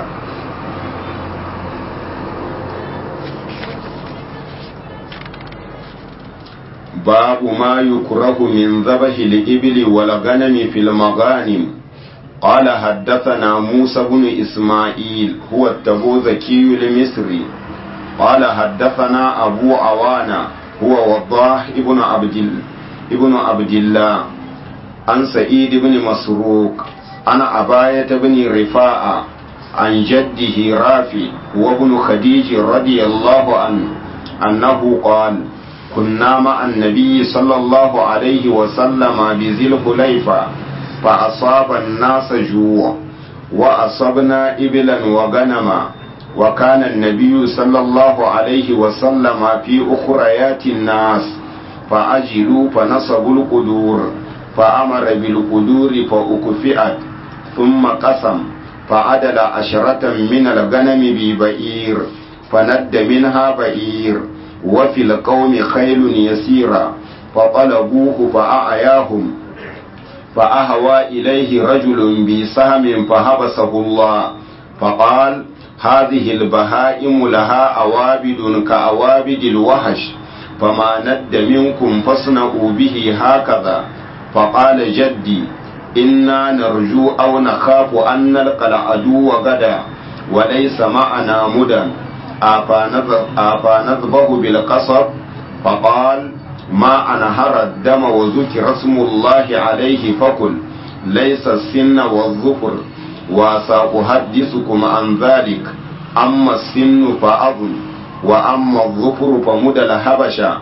باب ما يكره من ذبح الإبل والغنم في المغانم قال حدثنا موسى بن إسماعيل هو التبوذكي المصري قال حدثنا أبو عوانة هو وضاح ابن عبد ابن عبد الله عن سعيد بن مسروق عن أباية بن رفاعة عن جده رافي وابن خديج رضي الله عنه أنه قال كنا مع النبي صلى الله عليه وسلم بذي الخليفة فأصاب الناس جوع وأصبنا إبلا وغنما وكان النبي صلى الله عليه وسلم في أخريات الناس فأجلوا فنصبوا القدور فأمر بالقدور فأكفئت ثم قسم فعدل عشرة من الغنم ببئير فند منها بئير وفي القوم خيل يسيرا فطلبوه فأعياهم فأهوى إليه رجل بسهم فحبسه الله فقال هذه البهائم لها أوابد كأوابد الوحش فما ند منكم فاصنعوا به هكذا فقال جدي إنا نرجو أو نخاف أن نلقى العدو غدا وليس معنا مدى أفنذبه بالقصب فقال ما أنهر الدم وذكر اسم الله عليه فقل ليس السن والظفر وسأحدثكم عن ذلك أما السن فأظن وأما الظفر فمدى الهبشة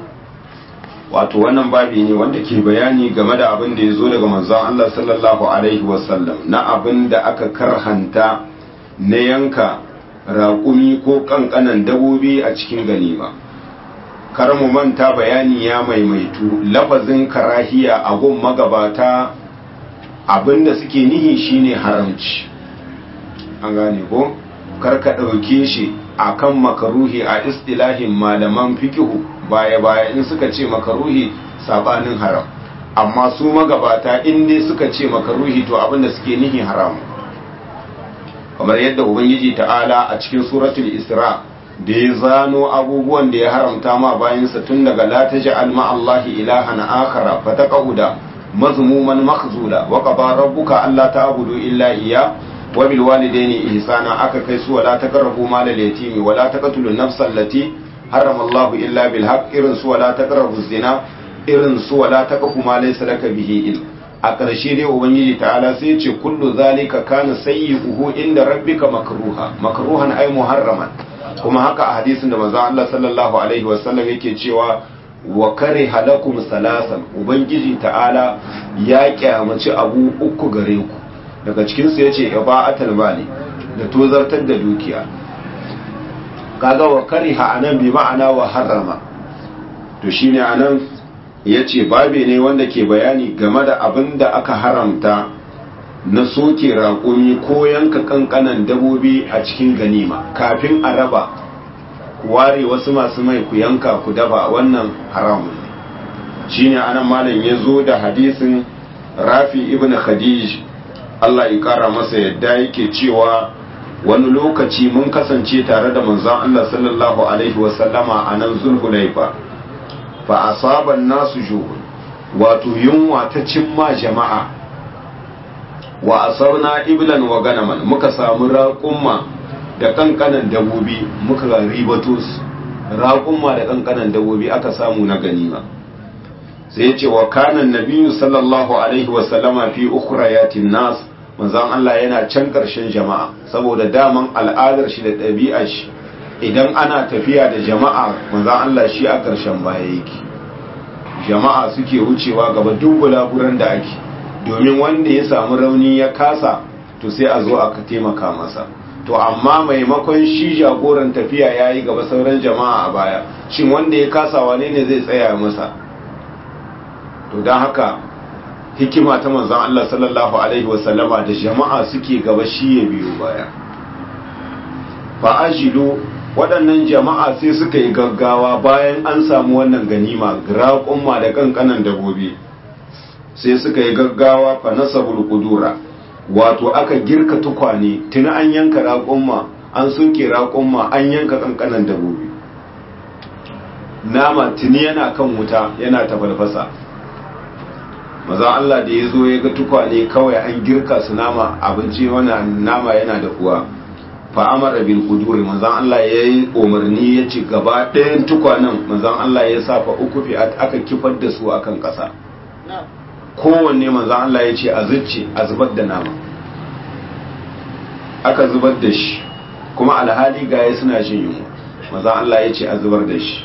wato wannan babi ne wanda ke bayani game da abin da ya zo daga manzon Allah sallallahu alaihi wasallam na abin da aka karhanta na yanka raƙumi ko ƙanƙanan dabobi a cikin ganima kar mu manta bayani ya maimaitu lafazin karahiya a gun magabata abinda suke nihi shine haramci an gane ko kar ka ɗauke shi akan makaruhi a istilahin malaman fikihu baya baya in suka ce makaruhi sabanin haram amma su magabata in dai suka ce makaruhi to abinda suke nihi haramu kamar yadda ubangiji ta'ala a cikin suratul isra da ya zano abubuwan da ya haramta ma bayansa tun daga la taj'al ma allahi ilahan akhara fataqauda mazmuman makhzula wa qada rabbuka alla ta'budu illa iyya wa bil walidayni ihsana aka kai su wala taqrabu mal al yatimi wala taqtulu nafsa allati harrama allahu illa bil haqq irin su wala taqrabu zina irin su wala taqfu ma laysa laka bihi ilm a ƙarshe dai ubangiji ta'ala sai ce kullu zalika kana sayyi'uhu inda rabbika makruha makruhan ay muharraman kuma haka a hadisin da manzon Allah sallallahu alaihi wasallam yake cewa wa kariha lakum salasan ubangiji ta'ala ya kyamaci abu uku gare ku daga cikin su yace ibaatul mali da tozartar da dukiya kaga wa kariha anan bi ma'ana wa harrama to shine anan ya ce babe ne wanda ke bayani game da abin da aka haramta na soke raƙumi ko yanka ƙanƙanan dabobi a cikin ganima kafin a raba ku ware wasu masu mai ku yanka ku dafa wannan haramun ne shine anan malam ya zo da hadisin rafi ibn khadij Allah ya kara masa yadda yake cewa wani lokaci mun kasance tare da manzon Allah sallallahu alaihi wasallama a nan zulhulaifa fa asaban nasu juhun wato yunwa ta cimma jama'a wa asarna iblan wa ganaman muka samu raƙumma da kankanan dabobi muka ribato su raƙumma da kankanan dabobi aka samu na ganima sai ya ce wa kanan nabiyu sallallahu alaihi wasallama fi ukhrayatin nas manzon Allah yana can ƙarshen jama'a saboda daman al'adar shi da ɗabi'ar shi idan ana tafiya da jama'a manzon Allah shi a ƙarshen baya yake jama'a suke wucewa gaba duk bulaguran da ake domin wanda ya samu rauni ya kasa to sai a zo aka taimaka masa to amma maimakon shi jagoran tafiya ya yi gaba sauran jama'a a baya shin wanda ya kasa wane ne zai tsaya masa to don haka hikima ta manzan Allah sallallahu Alaihi wasallama da jama'a suke gaba shi ya biyo baya fa'ajilu waɗannan jama'a sai suka yi gaggawa bayan an samu wannan ganima raƙumma da ƙanƙanan dabobi sai suka yi gaggawa fa nasabul qudura wato aka girka tukwane tuni an yanka raƙumma an soke raƙumma an yanka ƙanƙanan dabobi nama tuni yana kan wuta yana tafalfasa maza Allah da ya zo ya ga tukwane kawai an girka su nama abinci wannan nama yana da uwa fa'amara bil kuduri manzan Allah ya yi umarni ya ci gaba ɗayan tukwanen manzan Allah ya sa fa uku fi aka kifar da su akan ƙasa kowanne manzan Allah ya ce a zuci a zubar da nama aka zubar da shi kuma alhali gaya suna jin yunwa manzan Allah ya ce a zubar da shi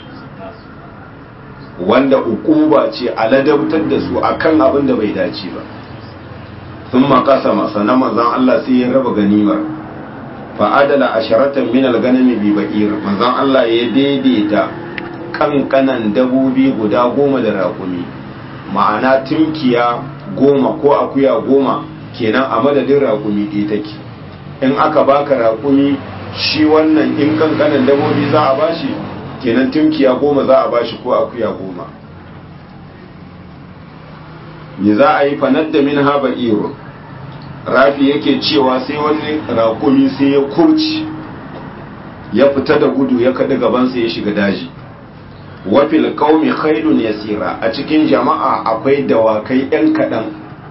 wanda ukuba ce a ladabtar da su akan abin da bai dace ba sun makasa masa na manzan Allah sai ya raba ganimar fa'adala asharatan min al-ganami bi ba'ir manzon Allah ya daidaita kankanan dabobi guda goma da raƙumi ma'ana tunkiya goma ko akuya goma kenan a madadin raƙumi ɗaya take in aka baka raƙumi shi wannan in kankanan dabobi za a bashi kenan tunkiya goma za a bashi ko akuya goma me za a yi fanar da min haba irun rafi yake cewa sai wani rakumi sai ya kurci ya fita da gudu ya kada gabansa ya shiga daji wafil qaumi khailun yasira a cikin jama'a akwai dawakai yan kadan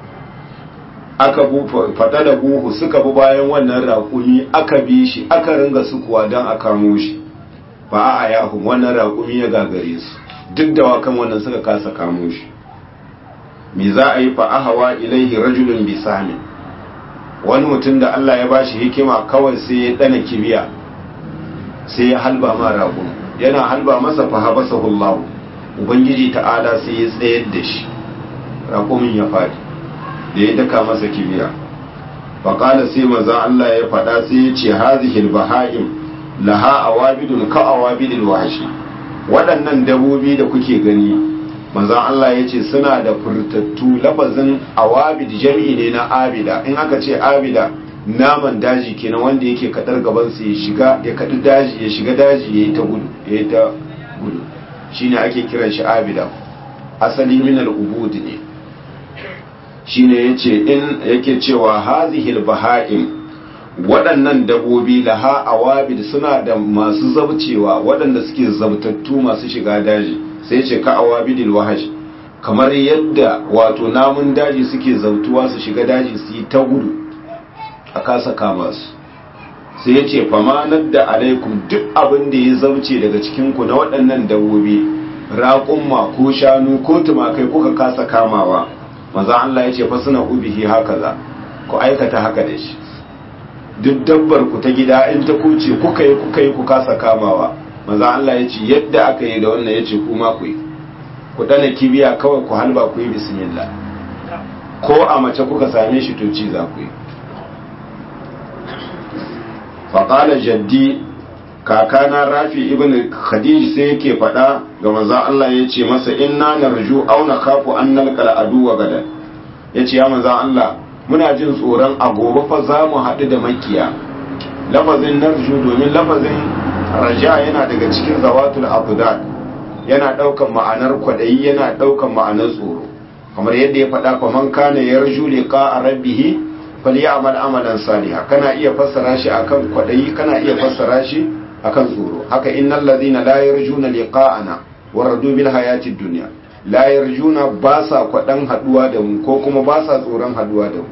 aka bu fada da buhu suka bi bayan wannan rakumi aka bi shi aka ringa sukuwa dan a kamo shi fa a yahu wannan rakumi ya gagare su duk dawakan wannan suka kasa kamo shi me za a yi fa ahawa ilaihi rajulun bisamin wani mutum da Allah ya bashi hikima kawai sai ya dana kibiya sai ya halba ma ragon yana halba masa fa habasa hullahu ubangiji ta'ala sai ya tsayar da shi raƙumin ya faɗi da ya daka masa kibiya faƙala sai manzon Allah ya faɗa sai ya ce hazihil baha'im laha awabidun ka awabidil wahshi waɗannan dabobi da kuke gani manzon Allah ya ce suna da furtattu lafazin awabid jami'i ne na abida in aka ce abida naman daji kenan wanda yake kadar gaban sa ya shiga ya kadi daji ya shiga daji yayi ta gudu yayi ta gudu shine ake kiran shi abida asali min al-ubud ne shine yace in yake cewa hazihil baha'im waɗannan dabobi laha awabid suna da masu zabcewa waɗanda suke zabtattu masu shiga daji sai ce ka awabidil wahash kamar yadda wato namun daji suke zautuwa su shiga daji su yi ta gudu a kasa kama su sai ya ce famanar da alaikum duk abin da ya zauce daga cikinku na waɗannan dabobi raƙumma ko shanu ko tumakai kuka kasa kamawa maza Allah ya ce fa suna ubihi haka za ku aikata haka da shi duk dabbar ku ta gida in ta kuce kuka yi kuka yi ku kasa kamawa maza Allah ya ce yadda aka yi da wannan ya ce kuma ku yi ku dana kibiya kawai ku halba ku yi bismillah ko a mace kuka same shi to ci za ku yi faƙala jaddi kakana rafi ibn khadij sai yake faɗa ga maza Allah ya ce masa inna narju aw nakhafu an nalqal aduwa gadan ya ce ya maza Allah muna jin tsoron a gobe fa za mu haɗu da makiya lafazin narju domin lafazin raja yana daga cikin zawatul abdad yana daukan ma'anar kwadayi yana daukan ma'anar tsoro kamar yadda ya faɗa fa man kana yarju liqa rabbih falyamal amalan saliha kana iya fassara shi akan kwadayi kana iya fassara shi akan tsoro haka innal ladhina la yarjuna liqa'ana waradu bil hayatid dunya la yarjuna ba sa kwadan haduwa da mu ko kuma ba sa tsoron haduwa da mu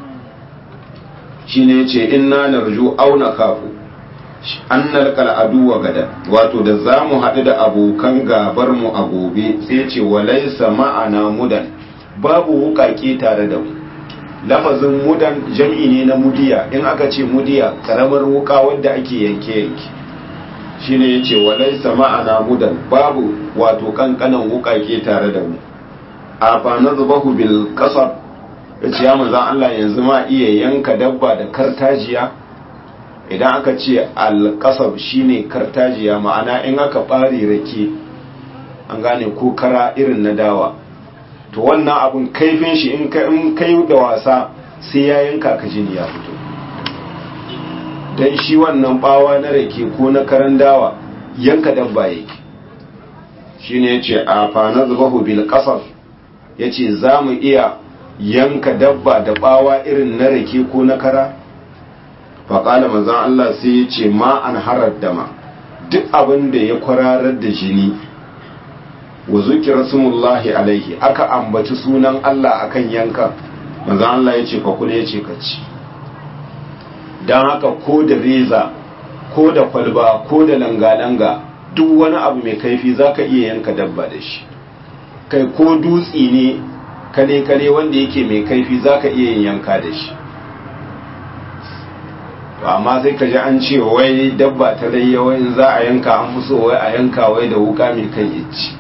shine yace inna narju aw nakafu annal kal aduwa gada wato da zamu hadu da abokan gabar mu a gobe sai yace walaysa ma'ana mudan babu wukake tare da mu lafazin mudan jam'i ne na mudiya in aka ce mudiya karamar wuka wadda ake yanke yanke shine yace walaysa ma'ana mudan babu wato kankanan wukake tare da mu a fa nazbahu bil qasab yace ya manzon Allah yanzu ma iya yanka dabba da kartajiya idan aka ce al qasab shine kartajiya ma'ana in aka bare rake an gane ko kara irin na dawa to wannan abun kaifin shi in ka in kai da wasa sai ya yanka ka jini ya fito dan shi wannan bawa na rake ko na karan dawa yanka dabba yake shine yace a fa nazbahu bil qasab yace zamu iya yanka dabba da bawa irin na rake ko na kara fa qala manzon Allah sai yace ma an harar dama duk abin da ya kwararar da jini wa zukira sumullahi alaihi aka ambaci sunan Allah akan yanka manzon Allah yace fa kula yace ka ci don haka ko da reza ko da kwalba ko da langa-langa duk wani abu mai kaifi za ka iya yanka dabba da shi kai ko dutse ne kare-kare wanda yake mai kaifi za ka iya yin yanka da shi amma sai ka ji an ce wai dabba ta layyawa in za a yanka an fi so wai a yanka wai da wuka mai kan icci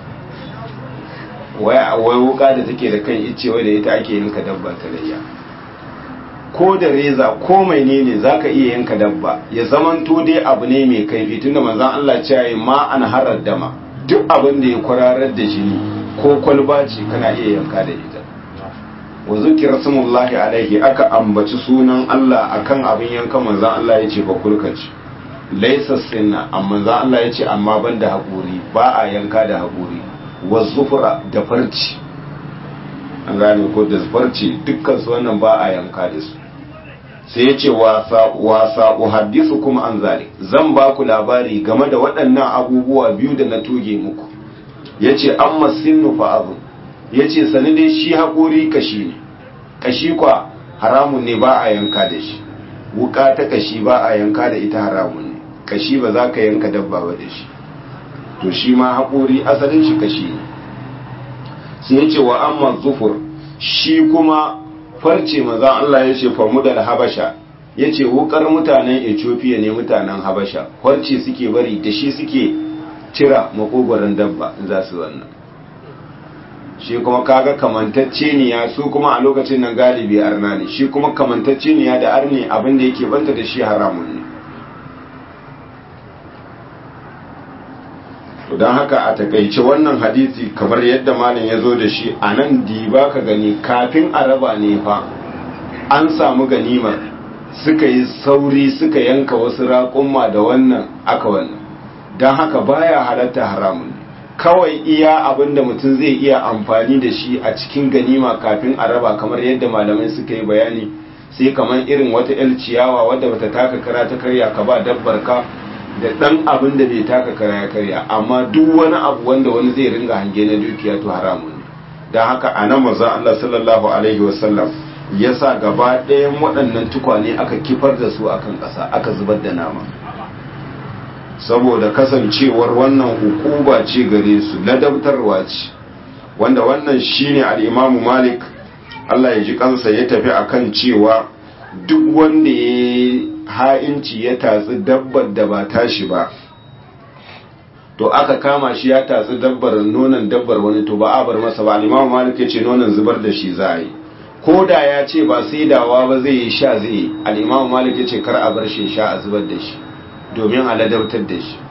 wai wuka da take da kan icce wai da ita ake yanka dabba ta layya ko da reza ko mai ne ne za ka iya yanka dabba ya zamanto dai abu ne mai kaifi tunda manzan Allah ce ya ma an harar dama duk abin da ya kwararar da jini ko kwalba ce kana iya yanka da ita wa zukira sumullahi alaihi aka ambaci sunan Allah akan abin yanka manzan Allah ya ce ba kulkaci laisa sinna amma manzan Allah ya ce amma ban da haƙuri ba a yanka da haƙuri wa zufura da farci an gane ko da farci dukkan su wannan ba a yanka da su sai ya ce wasa uhaddisu kuma an zalik zan ba ku labari game da waɗannan abubuwa biyu da na toge muku ya ce an masinnu fa'azu ya ce sani dai shi haƙori kashi ne kashi kwa haramun ne ba a yanka da shi wuka ta kashi ba a yanka da ita haramun ne kashi ba za ka yanka dabba ba da shi to shi ma haƙori asalin shi kashi ne sai ya ce wa amma zufur shi kuma farce maza Allah ya ce famudal habasha ya ce wukar mutanen ethiopia ne mutanen habasha farce suke bari da shi suke cira makogoron dabba za su wannan shi kuma kaga kamantacce ne ya su kuma a lokacin nan galibi arna ne shi kuma kamantacce ne ya da arne abin da yake banta da shi haramun ne to don haka a takaice wannan hadisi kamar yadda malam ya zo da shi a nan diba ka gani kafin a raba ne fa an samu ganimar suka yi sauri suka yanka wasu raƙumma da wannan aka wannan don haka baya halatta haramun kawai iya abin da mutum zai iya amfani da shi a cikin ganima kafin a raba kamar yadda malamai suka yi bayani sai kamar irin wata 'yar ciyawa wadda bata taka kara ta karya ka ba dabbar ka da ɗan abin da bai taka kara ya karya amma duk wani abu wanda wani zai ringa hange na dukiya to haramun ne don haka a nan maza Allah sallallahu alaihi wasallam ya sa gaba ɗayan waɗannan tukwane aka kifar da su akan ƙasa aka zubar da nama saboda kasancewar wannan hukuba ce gare su ladabtarwa ce wanda wannan shine al-imamu malik Allah ya ji kansa ya tafi akan cewa duk wanda ya ha'inci ya tatsi dabbar da ba tashi ba to aka kama shi ya tatsi dabbar nonon dabbar wani to ba a bar masa ba alimamu malik ya ce nonon zubar da shi za a yi ko da ya ce ba sai dawa ba zai yi sha zai yi alimamu malik ya ce kar a bar shi sha a zubar da shi domin a ladabtar da shi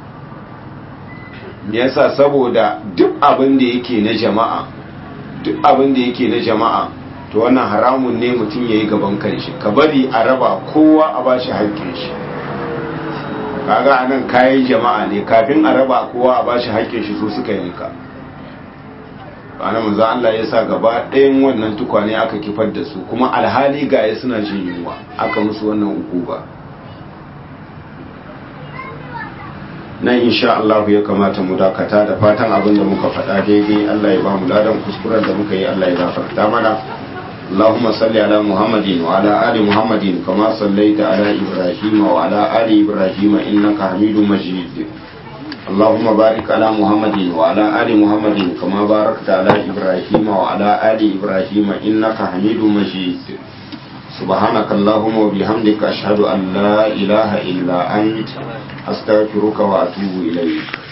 yasa saboda duk abin da yake na jama'a duk abin da yake na jama'a to wannan haramun ne mutum ya yi gaban kanshi ka bari a raba kowa a ba shi haƙƙin shi kaga anan kayan jama'a ne kafin a raba kowa a bashi haƙƙin shi su suka yanka ana manzo Allah ya sa gaba ɗayan wannan tukwane aka kifar da su kuma alhali ga ya suna jin yunwa aka musu wannan ukuba nan insha Allah ya kamata mu dakata da fatan abin da muka faɗa daidai Allah ya ba mu ladan kuskuren da muka yi Allah ya gafarta mana اللهم صل على محمد وعلى آل محمد كما صليت على إبراهيم وعلى آل إبراهيم إنك حميد مجيد اللهم بارك على محمد وعلى آل محمد كما باركت على إبراهيم وعلى آل إبراهيم إنك حميد مجيد سبحانك اللهم وبحمدك أشهد أن لا إله إلا أنت أستغفرك وأتوب إليك